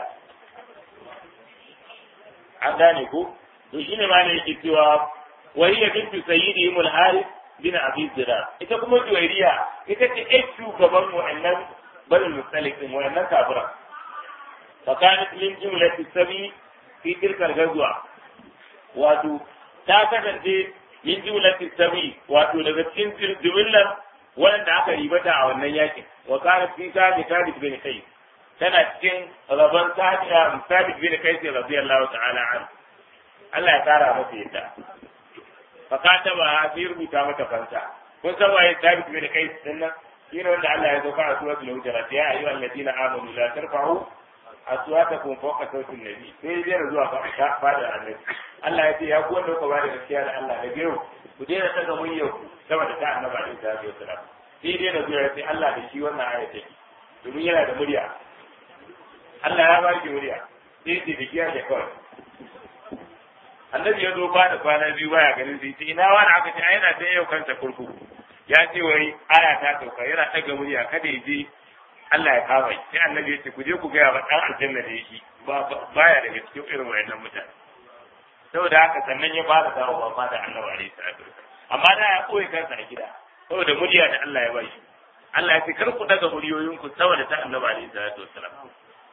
an gane ko to shine ma ne yake cewa wariya bintu sayyidi mul harith bin abi zira ita kuma juwairiya ita ce ai shugaban wa'annan barin musalikin wa'annan kafira fa kanat min jumlati sabi fi tilka al-ghazwa wato ta kasance min jumlati sabi wato daga cikin jumlar wanda aka ribata a wannan yakin wa kanat fi sabi thabit bin qais tana cikin rabon sabit bin kai sai radiyallahu ta'ala an Allah ya kara masa yadda fa ka taba sai rubuta mata fanta kun san waye sabit bin kai din nan shi ne wanda Allah ya zo fara suratul hujurat ya ayyuha alladhina amanu la tarfa'u aswatakum fawqa sawti nabi sai dai zuwa fa fada annabi Allah ya ce ya ku wanda kuka bada gaskiya da Allah da gero ku daina daga muryar ku saboda ta annabi alaihi salatu wasalam sai dai da zuwa ya ce Allah da shi wannan ayata domin yana da murya Allah ya ba shi murya sai ce da kiya da kawai annabi ya zo ba da kwana biyu baya ganin sai ce ina wani aka ce yana ta yau kansa kurkuku ya ce wai aya ta sauka yana ɗaga murya kada ya je Allah ya kama shi sai annabi ya ce ku je ku gaya ba ɗan aljanna da yake baya daga cikin irin wayannan mutane saboda haka sannan ya fara dawo ba da annabi alaihi salatu amma da ya koyi kansa a gida saboda murya da Allah ya ba shi Allah ya ce kar ku daga muryoyinku saboda ta annabi alaihi salatu wassalam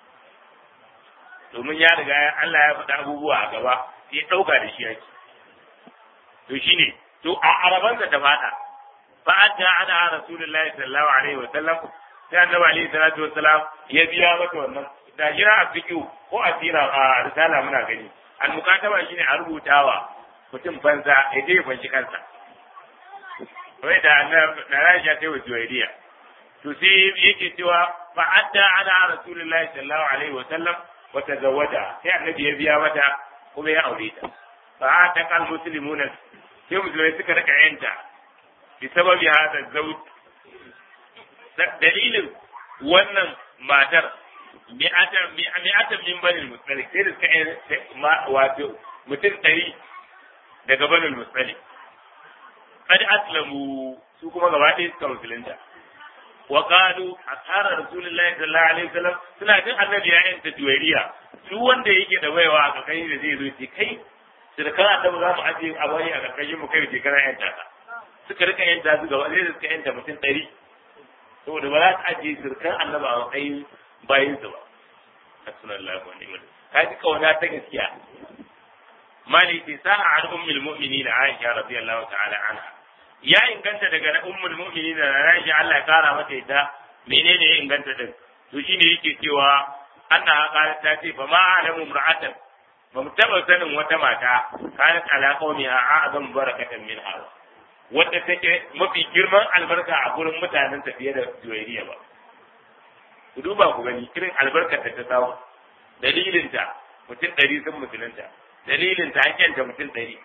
domin ya riga Allah ya faɗa abubuwa a gaba sai ya ɗauka da shi yake to shine to a araban da ta faɗa fa'adda ana rasulullahi sallallahu alaihi wa sallam sai annabi alaihi salatu wa salam ya biya mata wannan da jira a fiqhu ko a tira a risala muna gani al mukataba shine a rubutawa mutum banza ya je banci kansa wai da na Aisha ta yi juwairiya to sai yake cewa fa'adda ana rasulullahi sallallahu alaihi wa sallam wata zawada sai annabi ya biya mata kuma ya aure ta fa ta kal muslimuna sai musulmai suka rika yanta bi sababi hada zawj dalilin wannan matar mi'atan mi'atan min banil mustalik sai da suka wato mutum ɗari daga banil mustalik kad aslamu su kuma gaba ɗaya suka musulunta wa qalu asara rasulullahi sallallahu alaihi wasallam suna jin annabi ya yanta juwairiya su wanda yake da baiwa a kakai da zai zo ce kai sirkan annabi za mu aje a bari a karkashin mu kai shekara yanta ta suka rika yanta su gaba sai suka yanta mutum ɗari saboda ba za su aje sirkan annabi a matsayin bayin su ba hasbunallahu wa ni'mal ka ji kauna ta gaskiya mali ce sa'a an ummul mu'minin Aisha radiyallahu ta'ala anha ya inganta daga ummul mu'minin da Aisha Allah ya kara mata ita menene ya inganta din to shine yake cewa annaha qalat ta ce fa ma alamu imra'atan ba mu taba sanin wata mata kanat ala qawmiha a'zam barakatan min hawa wadda take mafi girman albarka a gurin mutanen ta fiye da juwairiya ba ku duba ku gani irin albarkar da ta samu dalilinta mutum ɗari sun musulunta dalilinta an kyanta mutum ɗari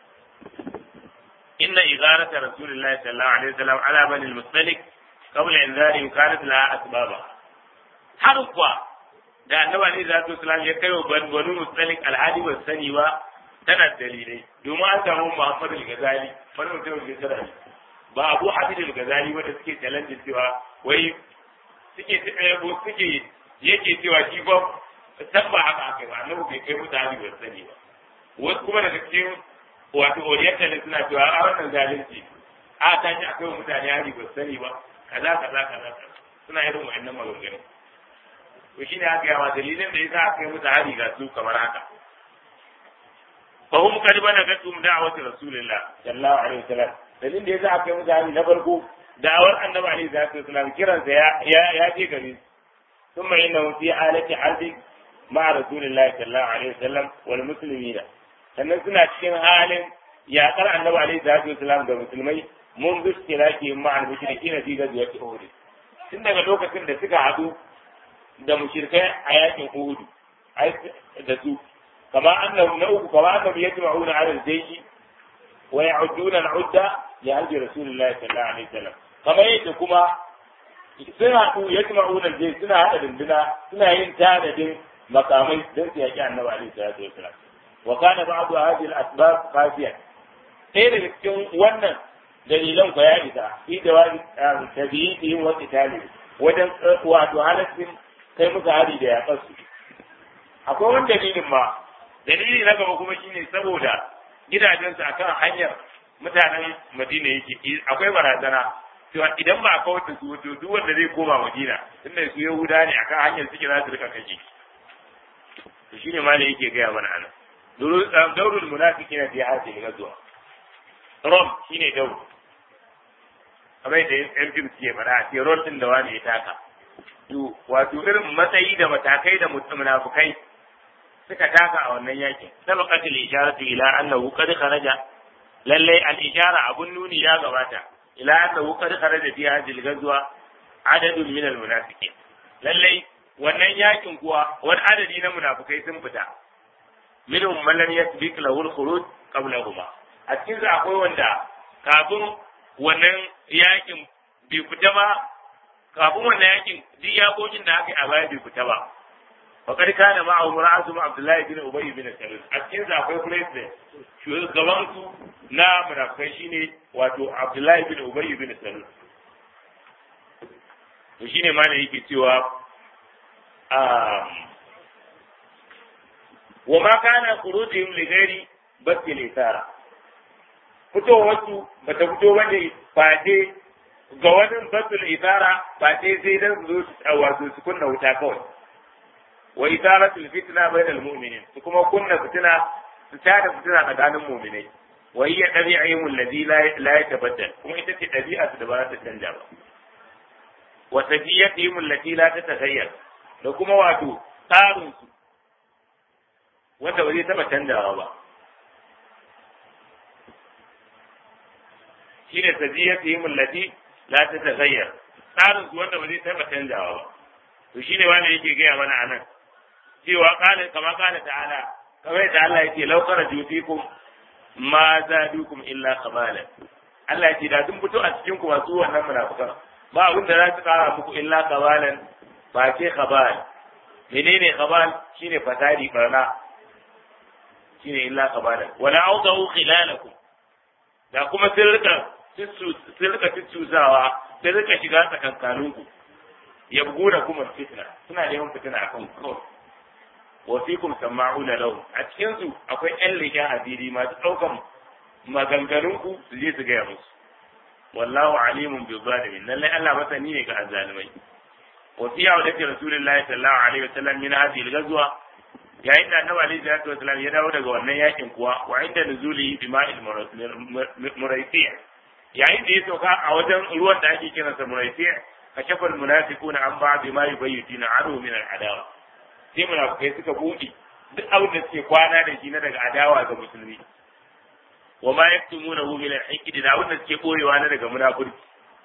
inna igarata rasulillahi sallallahu alaihi wasallam ala bani al-mustalik qabla inzari kanat laha asbaba har kuwa da annabi alaihi salatu wasallam ya kai wa banu mustalik alhadi ba sani ba tana dalilai domin an samu muhammadu al-ghazali wani mutum da tsara ba abu habib al-ghazali wanda suke challenge cewa wai suke suke yake cewa shi ba san ba haka aka ba annabi bai kai mutane ba sani ba wasu kuma daga cikin wato orientalist suna cewa a wannan zalunci a ta ji akwai mutane hari ba sani ba kaza kaza kaza suna irin wa'annan maganganu to shine aka yawa dalilin da yasa aka yi musu hari ga su kamar haka fa hum qad balagatum da'wati rasulillah sallallahu alaihi wasallam dalilin da yasa aka yi musu hari na farko da'awar annabi alaihi salatu wasallam kiransa ya ya je gare su ثم إنه في حالة حرب مع رسول الله صلى الله عليه وسلم والمسلمين sannan suna cikin halin yaƙar annabi alaihi salatu wasalam da musulmai mun bi tilaki ma al mushrikina fi ghazwati uhud tun daga lokacin da suka haɗu da mushrikai a yakin uhud da su kama annahu na uku kama annahu yajma'una ala al-jaysh wa ya'uduna al-udda li hajji rasulillahi sallallahu alaihi wasallam kama yadda kuma sun haɗu yajma'una al-jaysh suna haɗa dinduna suna yin tanadin makamai don su yaƙi annabi alaihi salatu wasalam وكان بعض هذه الأسباب قاسية ɗaya daga cikin wannan dalilan ku ya isa fi jawabi tabi'in wa qitali wajen wato halaccin kai musu hari da yaƙar su akwai wani dalilin ma dalili na gaba kuma shine saboda gidajensu akan hanyar mutanen Madina yake akwai barazana cewa idan ba a kawar da su wato duk wanda zai koma Madina tunda su Yahuda ne akan hanyar suke za su rika kashe to shine ma ne yake gaya mana anan دور المنافقين في هذه الغزوة rom shine daur kamar yadda yan fim suke fara a ce rol din da wani ya taka to wato irin matsayi da matakai da munafukai suka taka a wannan yakin sabaqat al isharatu ila annahu qad kharaja lalle al ishara abun nuni ya gabata ila annahu qad kharaja fi hadhihi al ghazwa adadun min al munafiqin lalle wannan yakin kuwa wani adadi na munafukai sun fita minhum man lam yasbiq lahu al-khuruj qablahuma a cikin su akwai wanda kafin wannan yakin bai fita ba kafin wannan yakin duk yakokin da aka yi a baya bai fita ba wa kad kana ma'a mura'atu Abdullah bin Ubay bin Salul a cikin su akwai president shugaban su na munafikai shine wato Abdullah bin Ubay bin Salul to shine ma ne yake cewa وما كان خروجهم لغير بس الإثارة fitowarsu ba ta fito bane fate ga wani basul isara fate sai dan zo su wato su kunna wuta kawai wa isaratul fitna bainal mu'minin su kuma kunna fitina su tada fitina tsakanin mu'minai wa hiya dabi'ihim alladhi la yatabaddal kuma ita ce dabi'a su da ba za ta canja ba wa tafiyatihim allati la tataghayyar da kuma wato tsarin su wanda ba zai taɓa canjawa ba shi ne sajiyar ta yi mullati la ta tagayyar tsarin su wanda ba zai taɓa canjawa ba to shi ne wanda yake gaya mana a nan cewa kala kama kala ta'ala kamar yadda Allah yake laukara jufikum ma zadukum illa khabalan Allah ya ce da sun fito a cikin ku masu wannan munafikan ba abin da za su kara muku illa khabalan ba ce khabal menene khabal shine fasadi barna shine illa khabalan wala awdahu khilalakum da kuma sun rika sun rika tuttuzawa sun rika shiga tsakankaninku yabguna kuma fitna suna neman fitina akan kawai wa fikum sama'una lahu a cikin su akwai ƴan leƙen asiri masu ɗaukan maganganun ku su je su gaya musu wallahu alimun bi zalimin lallai Allah masani ne ga azzalimai wa fi yawdati rasulillahi sallallahu alaihi wasallam min hadhihi al-ghazwa yayin da annabi alaihi salatu wasallam ya dawo daga wannan yakin kuwa wa inda nuzuli bi ma'il muraisi yayin da ya sauka a wajen ruwan da ake kiransa muraisi kashafa al-munafiquna an ba'd ma yubayyitina adu min al-adawa sai munafikai suka buɗe duk abin da suke kwana da shi na daga adawa ga musulmi wa ma yaktumuna hu min al-hikdi da abin da suke koyewa na daga munafurci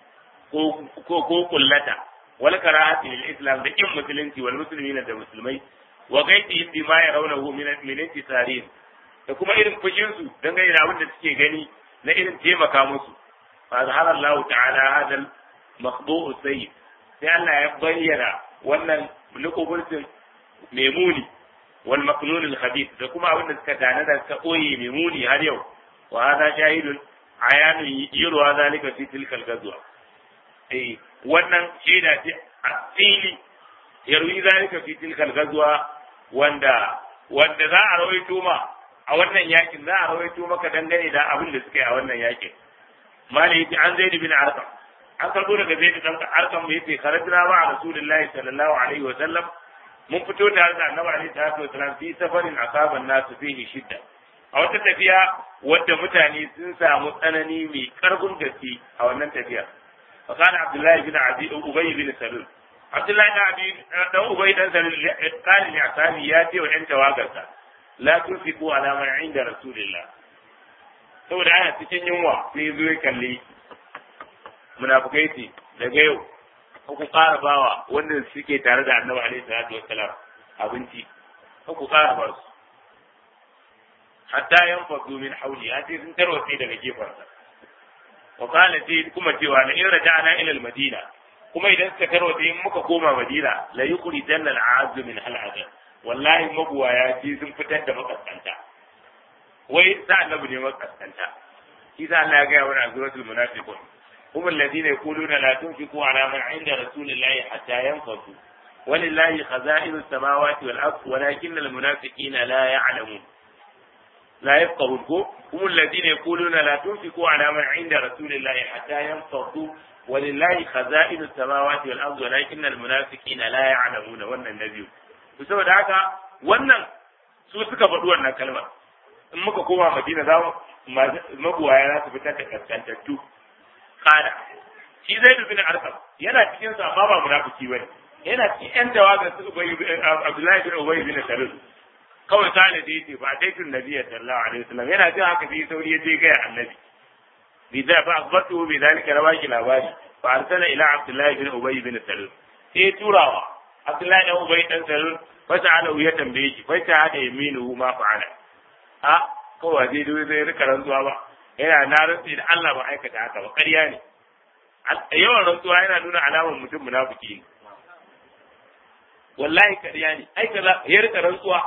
ko ko ko kullata wal karahati lil islam da kin musulunci wal muslimina da musulmai wa gaitihim bima yarawnahu min min intisarin da kuma irin fushin su dangane da abin da suke gani na irin taimaka musu fa zahara Allah ta'ala hadal makhbu'u sayyid sai Allah ya bayyana wannan lukuburtin memuni wal maknun al khabith da kuma abin da suka tana da suka koyi memuni har yau wa hada shahidun ayanu yurwa zalika fi tilkal gazwa eh wannan shaida ce a fili yarwi zalika fi tilkal gazwa wanda wanda za a rawaito ma a wannan yakin za a rawaito maka dangane da abin da suka yi a wannan yakin mali yace an zaid bin arqam an karbo daga zaid bin arqam yace kharajna ma rasulullahi sallallahu alaihi wa sallam mun fito tare da annabi alaihi salatu wasalam fi safarin asaban nasu fihi shidda a wata tafiya wadda mutane sun samu tsanani mai karfin gaske a wannan tafiya fa kana abdullahi bin abi ubay bin salul abdullahi bin abi dan ubay dan salul kana ne asabi ya ce wa yan tawagarsa la tunfiqu ala man inda rasulillah saboda ana cikin yunwa sai zo ya kalli munafukai ce daga yau ku ƙara bawa wanda suke tare da annabi alaihi salatu wassalam abinci ku ƙara ba su hatta yan fadu min hauli ya ce sun tarwatse daga gefarsa wa kana ce kuma cewa la in raja'na ila al-madina kuma idan suka tarwatse in muka koma madina la yuqri janna al-a'azz min al wallahi mabuwaya ce sun fitar da makaskanta wai sa annabi ne makaskanta shi sa Allah ya ga wa suratul munafiqun هم الذين يقولون لا تنفقوا على من عند رسول الله حتى ينفضوا ولله خزائن السماوات والأرض ولكن المنافقين لا يعلمون لا يفقهون هم الذين يقولون لا تنفقوا على من عند رسول الله حتى ينفضوا ولله خزائن السماوات والأرض ولكن المنافقين لا يعلمون wannan nabiyu saboda haka wannan su suka faɗi wannan kalmar in muka koma madina za mu mabuwaya za su fitar da kaskantattu kada shi zai bin arkam yana cikin sa amma ba munafiki bane yana cikin yan tawaga su ubay abdullahi bin ubay bin salul kawai kana da yace ba dai tun nabi sallallahu alaihi wasallam yana jin haka sai sauri ya je ga annabi bi da fa akhbatu bi dalika rawaki labari fa arsala ila abdullahi bin ubay bin salul sai turawa abdullahi bin ubay dan salul fa ta'ala ya tambaye shi fa ta hada yaminu ma fa'ala a kawai dai dai zai rika rantsuwa ba yana na rantsi da Allah ba aikata haka ba ƙarya ne yawan rantsuwa yana nuna alamar mutum munafiki ne wallahi ƙarya ne ai kaza ya rika rantsuwa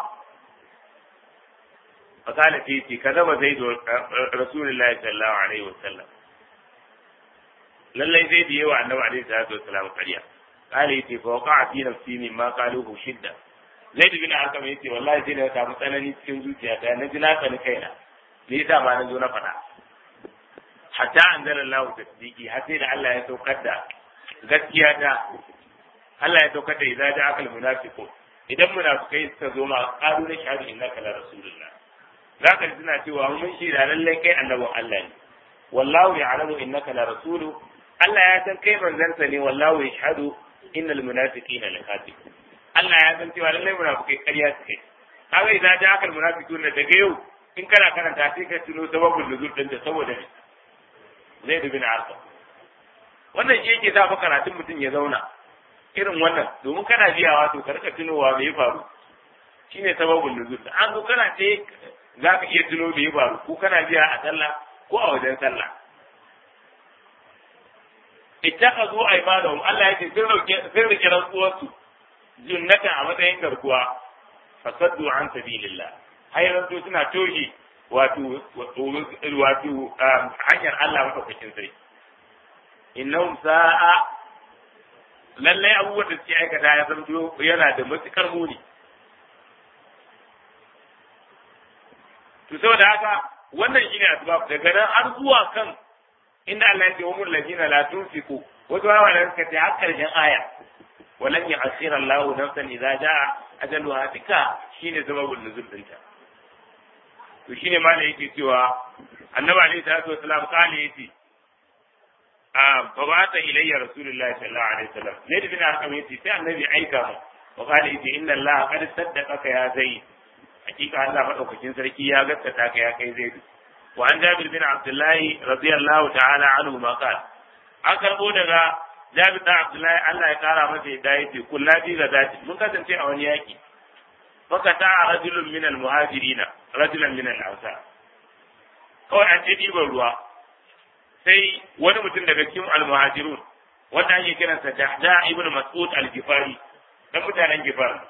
fakala fi ce kaza ba zai rasulullahi sallallahu alaihi wasallam lallai zai da yawa annabi alaihi salatu wasallam ƙarya kale yace fa waqa fi nafsi min ma qaluhu shidda zaid bin arkam yace wallahi sai da samu tsanani cikin zuciyata na ji na tsani kaina me yasa ma na zo na faɗa hatta anzala Allah tasdiqi har sai da Allah ya saukar da gaskiya ta Allah ya saukar da idza da akal munafiqun idan munafikai suka zo ma qalu na shahadu innaka la rasulullah zaka ji suna cewa mun shi da lallai kai annabin Allah ne wallahu ya'lamu innaka la rasulu Allah ya san kai manzansa ne wallahu yashhadu innal munafiqina lakatib Allah ya san cewa lallai munafikai ƙarya suke kaga idza da akal munafiqun daga yau in kana karanta sai ka tuno sababin nuzul din da saboda ne zai dubi na arka wannan shi yake sa fa karatun mutum ya zauna irin wannan domin kana biyawa to ka rika tunowa me ya faru shine sababin nuzul an zo kana ce za ka iya tuno me ya faru ko kana biya a sallah ko a wajen sallah ittakhadhu aymanahum Allah yake sun rike sun rike rantsuwarsu junnatan a matsayin garkuwa fasaddu an sabilillah hayran to suna toshi wato wato hanyar Allah madaukakin sarki innahum sa'a lallai abubuwan da suke aikata ya zamto yana da matukar muni to saboda haka wannan shine asbab daga nan har zuwa kan inda Allah ya ce wa mulladina la tunfiqu wato hawa da suka ce har karshen aya walan ya'sira Allah nafsan idza jaa ajaluha tika shine sababul nuzul dinta to shine ma da yake cewa annabi alaihi salatu wasalam kale yace a babata ilayya rasulullahi sallallahu alaihi wasallam ne da bin arkam yace sai annabi aika mu wa kale yace inna Allah qad saddaqaka ya zaid hakika Allah madaukakin sarki ya gaskata ka ya kai zaid wa an jabir bin abdullahi radiyallahu ta'ala anhu ma qala an karbo daga jabir bin abdullahi Allah ya kara masa yadda yace kullabi ga zati mun kasance a wani yaki fakata rajulun min al-muhajirina rajulan min al-ansar kawai an ce ɗiban ruwa sai wani mutum daga cikin al-muhajirun wanda ake kiransa Jahda ibn Mas'ud al-Gifari dan mutanen Gifar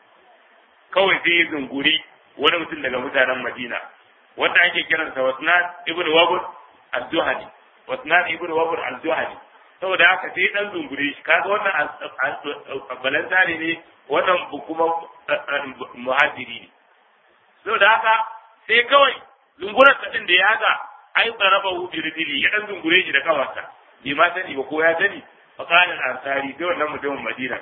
kawai sai ya zunguri wani mutum daga mutanen Madina wanda ake kiransa Wasnan ibn Wabur al-Juhani Wasnan ibn Wabur al-Juhani saboda haka sai dan zungure shi kaga wannan balantare ne wannan kuma muhajiri ne saboda haka sai kawai zungurar din da ya ga ai tsaraba hu birdili ya dan zungure shi da kawarsa bai ma sani ba ko ya sani fa kana ansari sai wannan mutumin Madina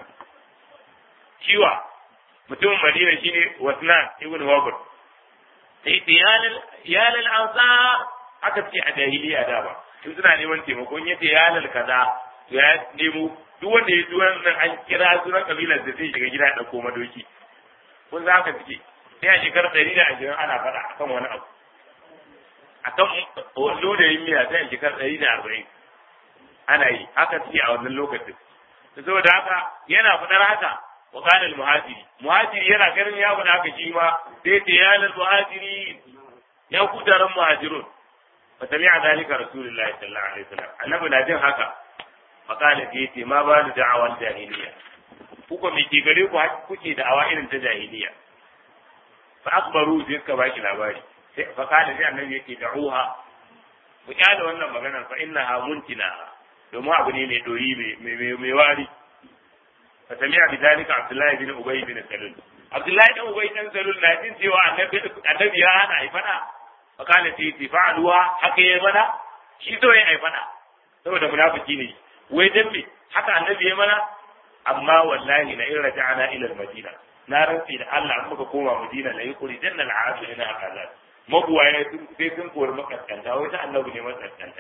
kiwa mutumin Madina shine Wasnan ibn Wabr sai iyalal iyalal ansar aka ce a jahiliya da ba in suna neman taimakon yace iyalal kaza to ya nemo duk wanda ya ji wannan an kira sunan kabilar da zai shiga gida da koma doki kun za ka fice sai a shekarar ɗari da ashirin ana faɗa akan wani abu akan wallo da yin miya sai a shekarar ɗari da arba'in ana yi haka suke a wannan lokacin saboda haka yana faɗar haka wa kana muhajiri muhajiri yana ganin ya faɗa haka shi ma sai ta yanar muhajiri ya ku taron muhajirun fa sami'a dalika rasulullahi sallallahu alaihi wasallam annabi na jin haka fakala ce ce ma ba da da'awar jahiliya kuka me ke gare ku kuke da'awa irin ta jahiliya fa akbaru sai suka baki labari sai fakala sai annabi yake da'uha ku kyale wannan maganar fa innaha muntina domin abu ne mai doyi mai mai wari fa sami'a bi dalika abdullahi bin ubay bin salul abdullahi bin ubay bin salul na jin cewa annabi annabi ya hana ai fada fakala sai ce fa'aluwa haka yayi mana shi so yayi ai fada saboda munafiki ne wai dan me haka annabi ya mana amma wallahi la in raja'na ila al-madina na rantsi da Allah muka koma Madina la yuqri janna al-aadu ina kaza mabuwaye sun sai sun kori makaskanta wai ta annabi ne makaskanta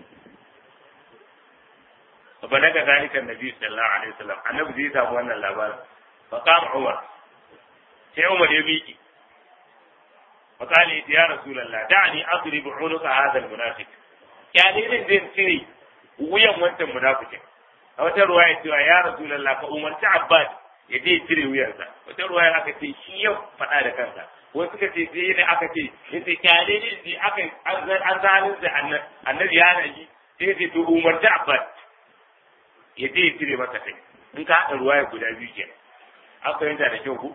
fa daga zalika annabi sallallahu alaihi wasallam annabi zai samu wannan labarin fa qama Umar sai Umar ya miki fa qali ya rasulullah da'ni adrib unuka hadha al-munafiq ya ne zai tsiri wuyan wancan munafikin a wata ruwaya cewa ya rasulullah ka umarci abbas ya je cire wuyansa wata ruwaya aka ce shi ya faɗa da kansa wasu suka ce sai ne aka ce ya ce kyale ne ne aka an zalin da annabi ya naji sai ce to umarci abbas ya je cire masa kai in ka haɗa ruwaya guda biyu ke an fahimta da kyau ku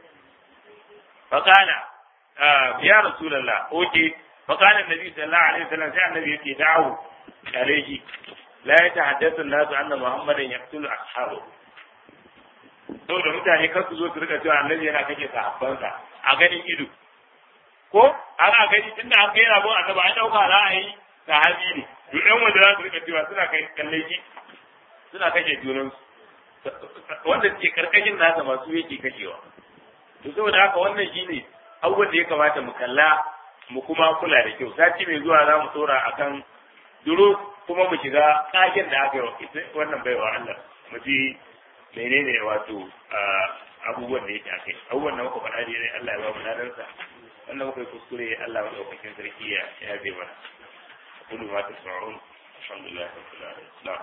fakana ya rasulullah oke fakana nabi sallallahu alaihi wasallam sai annabi yake dawo عليه لا يتحدث الناس أن محمدا يقتل أصحابه saboda mutane kar su zo su rika cewa annabi yana kake sahabbansa a ganin ido ko ana gani tunda an kai rabon annabi an dauka ra'ayi sahabi ne duk ɗan wanda za su rika cewa suna kai kalle shi suna kashe junan wanda suke karkashin nasa masu yake kashewa to saboda haka wannan shine abubuwan da ya kamata mu kalla mu kuma kula da kyau sati mai zuwa za mu tsora akan duro kuma mu shiga kagen da aka yi wannan baiwa Allah mu ji menene wato abubuwan da yake akai abubuwan da muka faɗa dai Allah ya ba mu ladansa wannan muka yi kuskure Allah ya daukakin sarki ya ya bai mana kullu ma tasma'un alhamdulillah rabbil alamin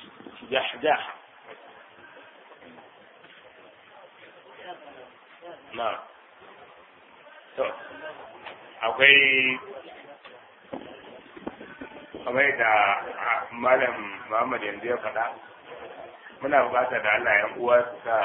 jahdah na to akwai kamar da malam Muhammad yanzu ya faɗa muna buƙatar da Allah yan uwa su sa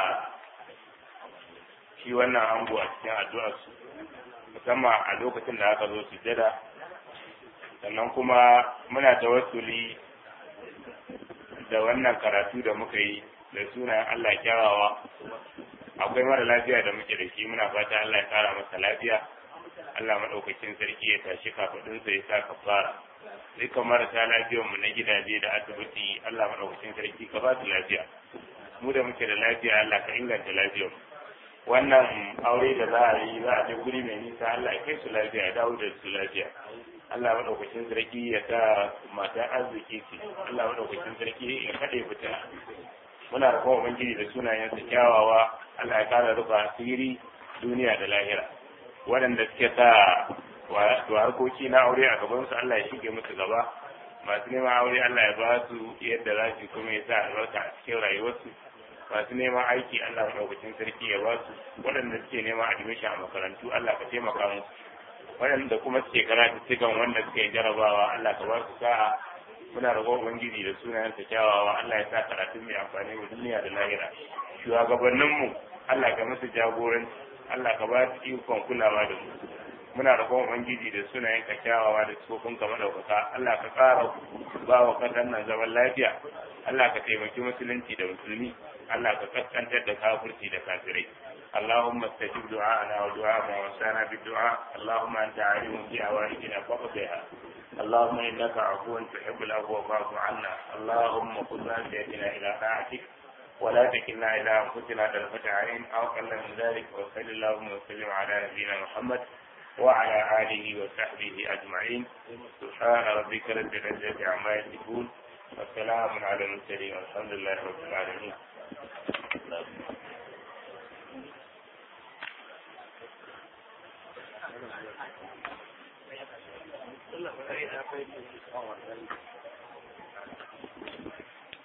shi wannan ango a cikin addu'arsu musamman a lokacin da aka zo sujjada sannan kuma muna tawassuli da wannan karatu da muka yi da sunayen Allah kyawawa akwai mara lafiya da muke da shi muna fata Allah ya kara masa lafiya Allah maɗaukakin sarki ya tashi kafaɗinsa ya sa kafara dukkan marasa lafiyar mu na gidaje da asibiti Allah maɗaukakin sarki ka ba su lafiya mu da muke da lafiya Allah ka inganta lafiyar wannan aure da za a yi za a je guri mai nisa Allah ya kai su lafiya ya dawo da su lafiya Allah maɗaukakin sarki ya sa mata arziki ce Allah maɗaukakin sarki ya kaɗe fita muna da kuma ubangiji da sunayensa kyawawa Allah ya kara rufa asiri duniya da lahira waɗanda suke sa wato harkoki na aure a gaban su Allah ya shige musu gaba masu neman aure Allah ya ba su yadda za su kuma ya sa albarka a cikin rayuwarsu masu neman aiki Allah maɗaukakin sarki ya ba su waɗanda suke neman admission a makarantu Allah ka taimaka musu waɗanda kuma suke karatu cikin wanda suke jarabawa Allah ka ba su sa'a muna roƙon ubangiji da sunayensa kyawawa Allah ya sa karatun mai amfani wa duniya da lahira shugabanninmu Allah ka musu jagoranci Allah ka ba su ikon kulawa da mu muna roƙon ubangiji da sunayenka kyawawa da tsofin ka madaukaka Allah ka ƙara ba wa ƙasar nan zaman lafiya Allah ka taimaki musulunci da musulmi Allah ka kaskantar da kafirci da kafirai اللهم استجب دعاءنا ودعاء ما وسانا بالدعاء اللهم انت عالم بأوائدنا فاقضها اللهم انك عفو تحب العفو فاعف عنا اللهم خذ بيدنا الى طاعتك ولا تكلنا الى انفسنا طرفة عين او اقل من ذلك وصل اللهم وسلم على نبينا محمد وعلى اله وصحبه اجمعين سبحان ربك رب العزه عما يصفون والسلام على المرسلين والحمد لله رب العالمين